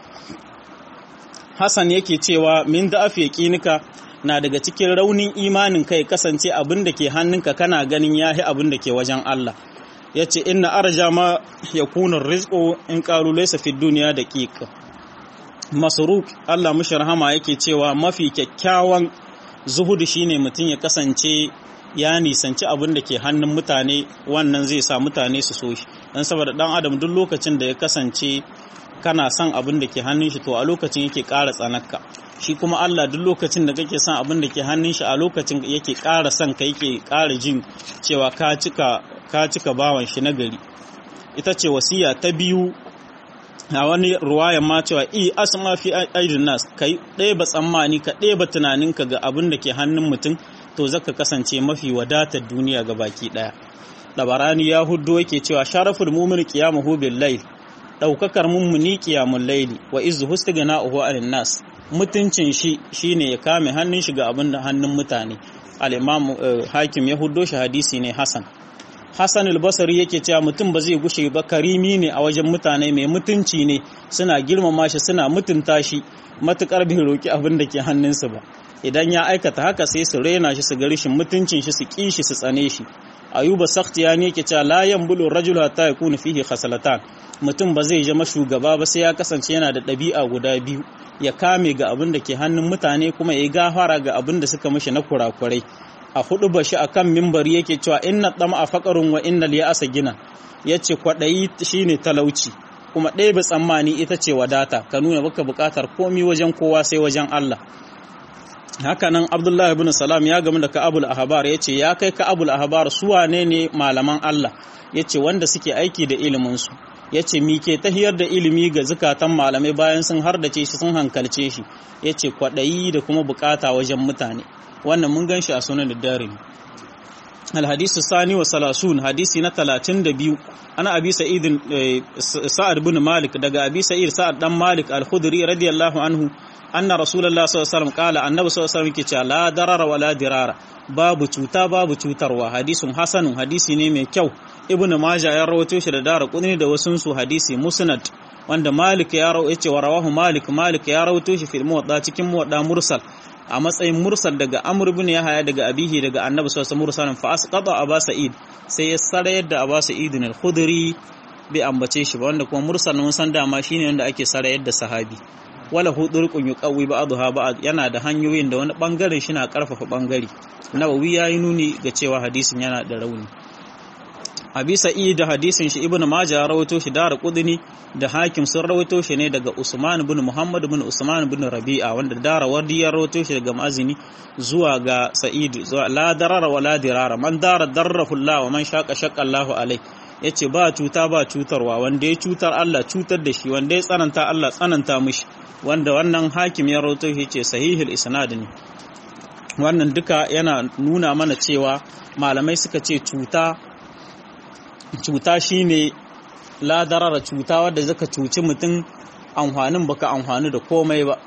Hassan yake cewa min da afi yaqinika na daga cikin raunin imanin kai kasance abin da ke hannunka kana ganin yahi abin da ke wajen Allah yace inna arja ma yakunu rizqu in qalu laysa fi dunya daqiq masruq Allah mushi rahama yake cewa mafi kyakkyawan zuhudu shine mutum ya kasance ya nisanci abin da ke hannun mutane wannan zai sa mutane su so shi dan saboda dan adam duk lokacin da ya kasance kana son abin da ke hannun shi to a lokacin yake ƙara tsanakka shi kuma Allah duk lokacin da kake son abin da ke hannun shi a lokacin yake ƙara son ka yake ƙara jin cewa ka cika ka cika bawan shi na gari ita ce wasiya ta biyu a wani ruwayan ma cewa i asma fi aidin nas kai ɗeba tsammani ka ɗeba tunaninka ga abin da ke hannun mutum to zaka kasance mafi wadatar duniya ga baki ɗaya labarani ya huddo yake cewa sharaful mumin qiyamuhu bil layl daukakar mummuni qiyamul layli wa izzu hustighna'uhu 'anil nas mutuncin shi shine ya kame hannun shi ga abin da hannun mutane al-imam hakim ya huddo shi hadisi ne hasan Hassan al-Basri yake cewa mutum ba zai gushe ba karimi ne a wajen mutane mai mutunci ne suna girmama shi suna mutunta shi matukar bai roki abin da ke hannunsa ba idan ya aikata haka sai su rena shi su ga rishin mutuncin shi su ki shi su tsane shi ayuba sakhtiyani yake cewa la yanbulu rajul hatta yakuna fihi khasalatan mutum ba zai zama shugaba ba sai ya kasance yana da ɗabi'a guda biyu ya kame ga abin da ke hannun mutane kuma ya gafara ga abin da suka mishi na kurakurai a hudu ba shi akan mimbari yake cewa inna dama a faƙarun wa inna liya asa gina ya ce kwaɗayi shine talauci kuma ɗaya ba tsammani ita ce wadata ka nuna baka buƙatar komi wajen kowa sai wajen Allah hakanan abdullahi ibn salam ya gamu da ka'abul ahbar ya ce ya kai ka'abul ahbar su wane ne malaman Allah ya ce wanda suke aiki da iliminsu ya ce mi ke tahiyar da ilimi ga zukatan malamai bayan sun hardace shi sun hankalce shi ya ce kwaɗayi da kuma bukata wajen mutane wannan mun gan shi a sunan da darin alhadisu sani wa salasun hadisi na talatin da biyu ana abi sa'idin sa'ad bin malik daga abi sa'id sa'ad dan malik al-khudri radiyallahu anhu anna rasulullah sallallahu alaihi wasallam kala annabi sallallahu alaihi wasallam ke cewa la darara wala dirara babu cuta babu cutarwa hadisun hasanun hadisi ne mai kyau ibnu majah ya rawaito shi da dara kudni da wasun su hadisi musnad wanda malik ya rawaito yace wa rawahu malik malik ya rawaito shi fil muwadda cikin muwadda mursal a matsayin mursal daga amr ibn yahya daga abihi daga annabi sallallahu alaihi wasallam fa asqata aba sa'id sai ya sarayar da aba sa'id al-khudri bai ambace shi ba wanda kuma mursal mun san dama shine wanda ake sarayar da sahabi wala hudurqun yuqawi ba'daha ba'd yana da hanyoyin da wani bangaren shi na karfafa bangare nawawi yayi nuni ga cewa hadisin yana da rauni abi sa'id da hadisin shi ibnu majah rawaito shi da qudni da hakim sun rawaito shi ne daga usman ibn muhammad ibn usman ibn rabi'a wanda dara wardi ya rawaito shi daga mazini zuwa ga sa'id zuwa la darara wa la dirara man dara darrahu allah wa man shaqa shaqqa allah alai yace ba cuta ba cutarwa wanda ya cutar Allah cutar da shi wanda ya tsananta Allah tsananta mishi wanda wannan hakim ya rawaito shi ce sahihul isnad ne wannan duka yana nuna mana cewa malamai suka ce cuta cuta shine ladarara cuta wadda zaka cuci mutum amfanin baka amfani da komai ba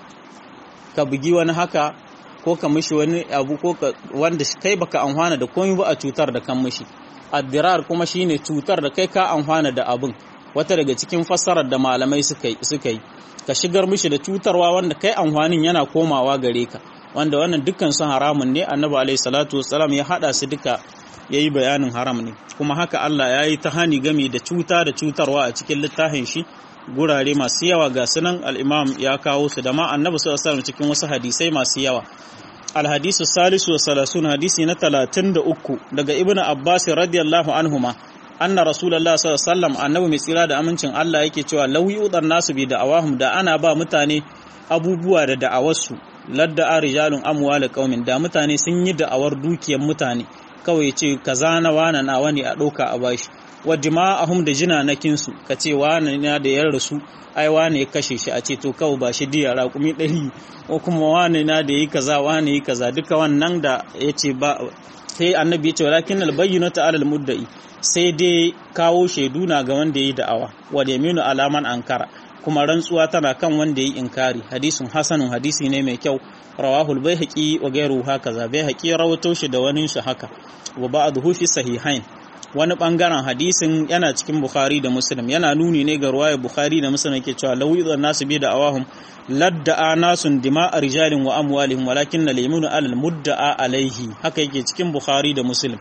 ka bugi wani haka ko ka mishi wani abu ko wanda kai baka amfana da komai ba a cutar da kan mishi addirar kuma shine cutar da kai ka amfana da abin wata daga cikin fassarar da malamai suka yi ka shigar mishi da cutarwa wanda kai amfanin yana komawa gare ka wanda wannan dukkan su haramun ne annabi alaihi salatu wassalam ya hada su duka yayi bayanin haram ne kuma haka Allah ya yi ta hani gami da cuta da cutarwa a cikin littafin shi gurare masu yawa ga sunan al-imam ya kawo su da ma annabi sallallahu alaihi wasallam cikin wasu hadisai masu yawa al-hadisu salisu wa salasun hadisi na talatin da uku daga ibnu abbas radiyallahu anhuma anna rasulullah sallallahu alaihi wasallam annabi mai tsira da amincin Allah yake cewa law yudan nasu bi da'awahum da ana ba mutane abubuwa da da'awarsu ladda arijalun amwal qaumin da mutane sun yi da'awar dukiyar mutane kawai ce kaza na wana na wani a ɗauka a bashi wa dima'ahum da jinanakin su ka ce wani na da yar rasu ai wani ya kashe shi a ce to kawai ba shi diya raƙumi ɗari ko kuma wani na da yi kaza wani yi kaza duka wannan da ya ce ba sai annabi ya ce walakin albayyinu ta'ala almuddai sai dai kawo shaidu na ga wanda ya yi da'awa wa yaminu alaman ankara kuma rantsuwa tana kan wanda ya yi inkari hadisun hasanun hadisi ne mai kyau rawahul baihaqi wa ghayruhu hakaza baihaqi rawato shi da wani shi haka wa ba'dhu fi sahihain wani bangaren hadisin yana cikin bukhari da muslim yana nuni ne ga ruwayar bukhari da muslim yake cewa law yudan nasu bi da awahum ladda'a nasun dima'a rijalin wa amwalihim walakin al-yaminu alal mudda'a alaihi haka yake cikin bukhari da muslim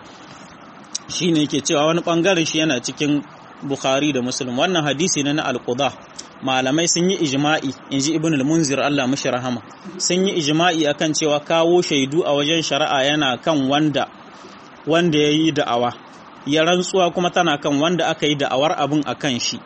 shine yake cewa wani bangaren shi yana cikin bukhari da muslim wannan hadisi ne na al-qudah malamai sun yi ijma'i in ji ibn al-munzir Allah mashi rahama sun yi ijma'i akan cewa kawo shaidu a wajen shari'a yana kan wanda wanda ya yi da'awa ya rantsuwa kuma tana kan wanda aka yi da'awar abin a kan shi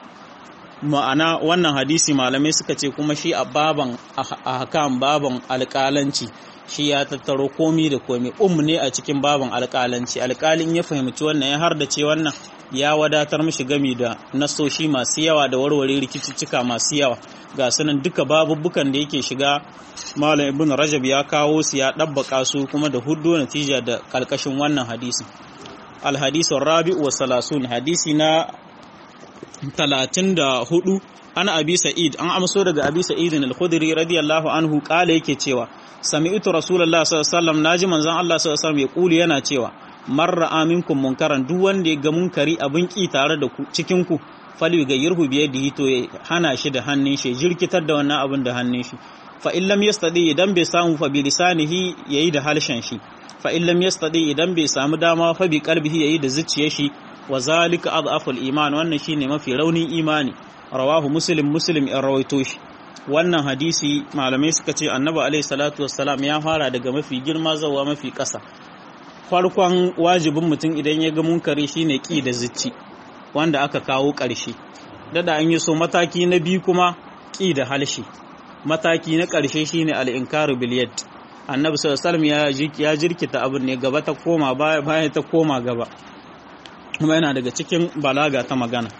ma'ana wannan hadisi malamai suka ce kuma shi a baban a hakan baban alƙalanci shi ya tattaro komi da komi um ne a cikin baban alƙalanci alƙalin ya fahimci wannan ya har da ce wannan ya wadatar mishi gami da nasoshi masu yawa da warware rikicicika masu yawa ga sunan duka babubbukan da yake shiga malam ibn rajab ya kawo su ya ɗabbaka su kuma da hudu natija da ƙarƙashin wannan hadisi alhadisun rabi'u wa salasun hadisi na talatin da hudu ana abi sa'id an amso daga abi sa'id al-khudri radiyallahu anhu kala yake cewa sami'tu rasulullahi sallallahu alaihi wasallam naji manzon Allah sallallahu alaihi wasallam ya kuli yana cewa marra aminkum munkaran duk wanda ya ga munkari abin ki tare da ku cikin ku fali ga yirhu biye da to ya hana shi da hannun shi jirkitar da wannan abin da hannun shi fa in lam yastadi idan bai samu fa bi lisanihi yayi da halshen shi fa in lam yastadi idan bai samu dama fa bi qalbihi yayi da zuciyar shi wa zalika adhaful iman wannan shine mafi raunin imani rawahu muslim muslim in rawaito shi wannan hadisi malamai suka ce annabi alaihi salatu wassalam ya fara daga mafi girma zawa mafi ƙasa farkon wajibin mutum idan ya ga munkari shine ki da zuci wanda aka kawo ƙarshe dada an yi so mataki na biyu kuma ki da halshi mataki na ƙarshe shine al-inkaru bil yad annabi sallallahu alaihi ya jirkita abin ne gaba ta koma baya baya ta koma gaba kuma yana daga cikin balaga ta magana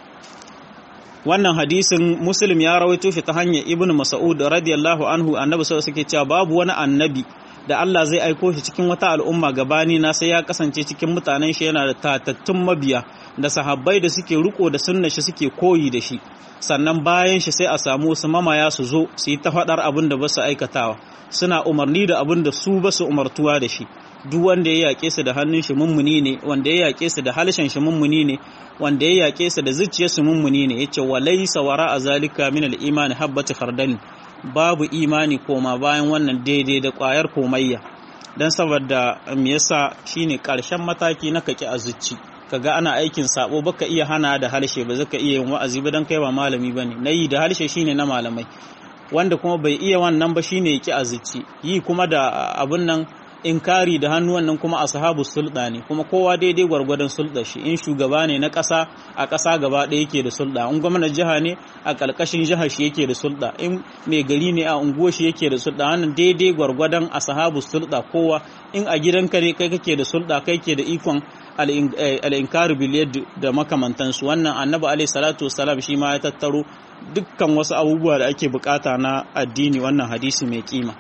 wannan hadisin muslim ya rawaito shi ta hanyar ibnu mas'ud radiyallahu anhu annabi sallallahu alaihi cewa babu wani annabi da Allah zai aiko shi cikin wata al'umma gabani na sai ya kasance cikin mutanen shi yana da tatattun mabiya da sahabbai da suke riko da sunna shi suke koyi da shi sannan bayan shi sai a samu wasu mamaya su zo su yi ta faɗar abin da ba su aikatawa suna umarni da abin da su ba su umartuwa da shi duk wanda ya yaƙe su da hannun shi mummuni ne wanda ya yaƙe su da halshen shi mummuni ne wanda ya yaƙe su da zuciyar su mummuni ne yace walaysa wara a zalika min al-iman habbatu khardal babu imani koma bayan wannan daidai da ƙwayar komayya dan saboda me yasa shine ƙarshen mataki na kaki a zuci kaga ana aikin sabo baka iya hana da harshe ba zaka iya yin wa'azi ba dan kai ba malami bane nayi da harshe shine na malamai wanda kuma bai iya wannan ba shine yake a zuci yi kuma da abun nan inkari da hannu wannan kuma ashabu sulɗa ne kuma kowa daidai gwargwadon sulɗa shi in shugaba ne na ƙasa a ƙasa gaba ɗaya yake da sulɗa in gwamnan jiha ne a ƙarƙashin jihar shi yake da sulɗa in mai gari ne a unguwar shi yake da sulɗa wannan daidai gwargwadon ashabu sulɗa kowa in a gidanka ne kai kake da sulɗa kai ke da ikon al'inkari biliyar da makamantansu wannan annabi alaihi salatu wasalam shi ma ya tattaro dukkan wasu abubuwa da ake bukata na addini wannan hadisi mai kima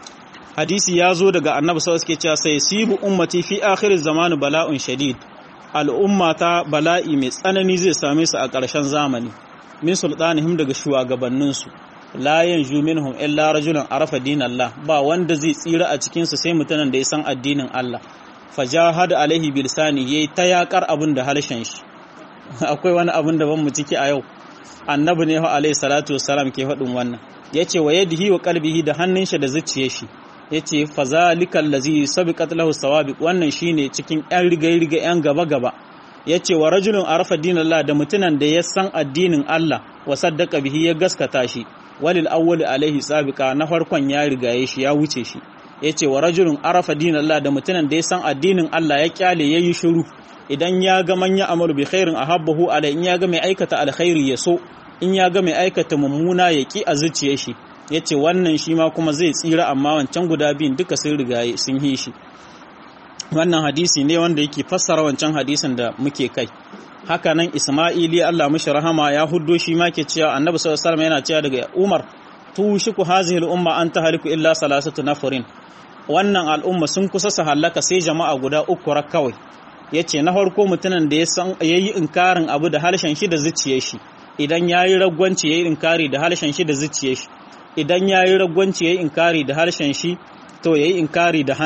hadisi ya zo daga annabi sallallahu alaihi cewa sai sibu ummati fi akhir zaman bala'un shadid al'umma ta bala'i mai tsanani zai same su a ƙarshen zamani min sultanihim daga shugabanninsu la yanju minhum illa rajulun arafa dinallah ba wanda zai tsira a cikin su sai mutanen da ya san addinin Allah fajahada alaihi bilsani yayi ta yakar abin da harshen shi akwai wani abin da ban mu ciki a yau annabi ne fa alaihi salatu wassalam ke faɗin wannan yace wa yadihi wa qalbihi da hannun shi da zuciyar shi yace fazalikal ladzi sabiqat lahu sawabiq wannan shine cikin yan riga-riga yan gaba-gaba yace wa rajulun arafa dinallah da mutunan da ya san addinin Allah wa saddaqa bihi ya gaskata shi walil awwal alaihi sabiqa na farkon ya rigaye shi ya wuce shi yace wa rajulun arafa dinallah da mutunan da ya san addinin Allah ya kyale yayi shiru idan ya ga man ya amalu bi khairin ahabbahu alai in ya ga mai aikata alkhairi ya so in ya ga mai aikata mummuna ya ki a zuciyar shi ya ce wannan shi ma kuma zai tsira amma wancan guda biyun duka sun rigaye sun yi shi wannan hadisi ne wanda yake fassara wancan hadisin da muke kai haka nan isma'ili Allah mishi rahama ya huddo shi ma ke cewa annabi sallallahu alaihi yana cewa daga umar tushiku hazihi al-umma an tahliku illa salasatu nafarin wannan al'umma sun kusa su halaka sai jama'a guda uku rak kawai yace na farko mutumin da ya san yayi inkarin abu da harshen shi da zuciyar shi idan yayi ragwanci yayi inkari da harshen shi da zuciyar shi idan ya yi ragwanci ya yi inkari da harshen shi to ya yi inkari da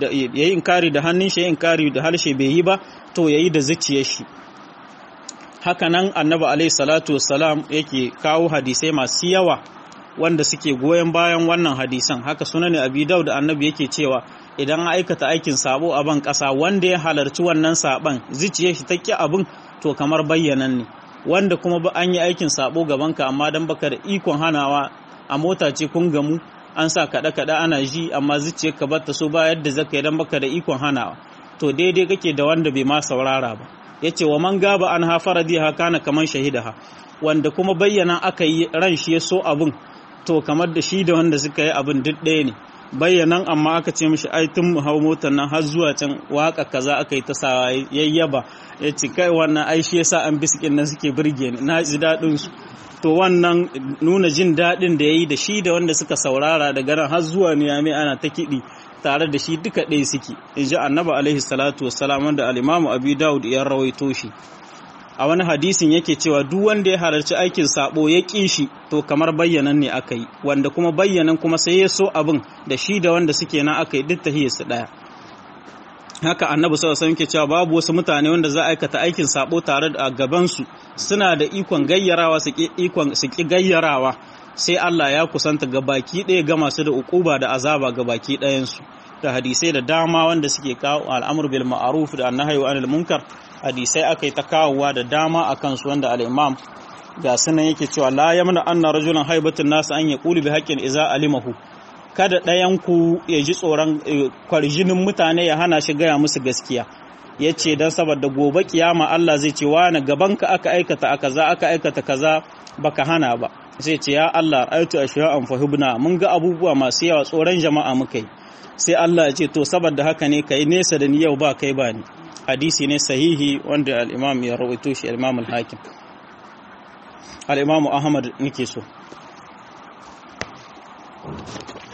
hannun shi ya yi inkari da harshe bai yi ba to ya yi da zuciyar shi haka nan annabi alaihi salatu wassalam yake kawo hadisai masu yawa wanda suke goyon bayan wannan hadisan haka sunan abi daud annabi yake cewa idan an aikata aikin sabo a ban kasa wanda ya halarci wannan saban zuciyar shi take abin to kamar bayyanan ne wanda kuma ba an yi aikin sabo gabanka amma dan baka da ikon hanawa a mota ce kun gamu an sa kaɗe-kaɗe ana ji amma zuciyar ka bata so ba yadda zaka idan baka da ikon hanawa to daidai kake da wanda bai ma saurara ba yace wa man gaba an ha faradiha kana kaman shahidaha wanda kuma bayyana aka yi ran shi ya so abun to kamar da shi da wanda suka yi abun duk ɗaya ne bayyanan amma aka ce mishi ai tun mu hau motar nan har zuwa can waka kaza aka yi ta sawa yayyaba ya ce kai wannan ai shi yasa an bisikin nan suke burge ni na ji daɗin su to wannan nuna jin daɗin da ya yi da shi da wanda suka saurara daga nan har zuwa niyami ana ta kiɗi tare da shi duka ɗaya suke in ji annaba alaihi salatu wassalam wanda alimamu abu dawud ya rawaito shi a wani hadisin yake cewa duk wanda ya halarci aikin sabo ya ƙi shi to kamar bayyanan ne aka yi wanda kuma bayyanan kuma sai ya so abin da shi da wanda suke nan aka yi duk tahiyarsu ɗaya haka annabi sallallahu alaihi wasallam cewa babu wasu mutane wanda za a aikata aikin sabo tare da gaban su suna da ikon gayyarawa su ki ikon su ki gayyarawa sai Allah ya kusanta ga baki ɗaya ga masu da ukuba da azaba ga baki ɗayan su da hadisai da dama wanda suke kawo al'amur bil ma'ruf da annahyu anil munkar hadisai akai ta kawowa da dama akan su wanda al-imam ga sunan yake cewa la yamna anna rajulan haibatun nas an yaqulu bi haqqin iza alimahu kada ɗayanku ya ji tsoron kwarjinin mutane ya hana shi gaya musu gaskiya ya ce don saboda gobe kiyama Allah zai ce wani gabanka aka aikata a kaza aka aikata kaza baka hana ba zai ce ya Allah aitu a shi'a an fahimna mun ga abubuwa masu yawa tsoron jama'a muka yi sai Allah ya ce to saboda haka ne kai nesa da ni yau ba kai ba ni hadisi ne sahihi wanda al-imam ya rawaito shi al-imam al-hakim al-imam Ahmad nake so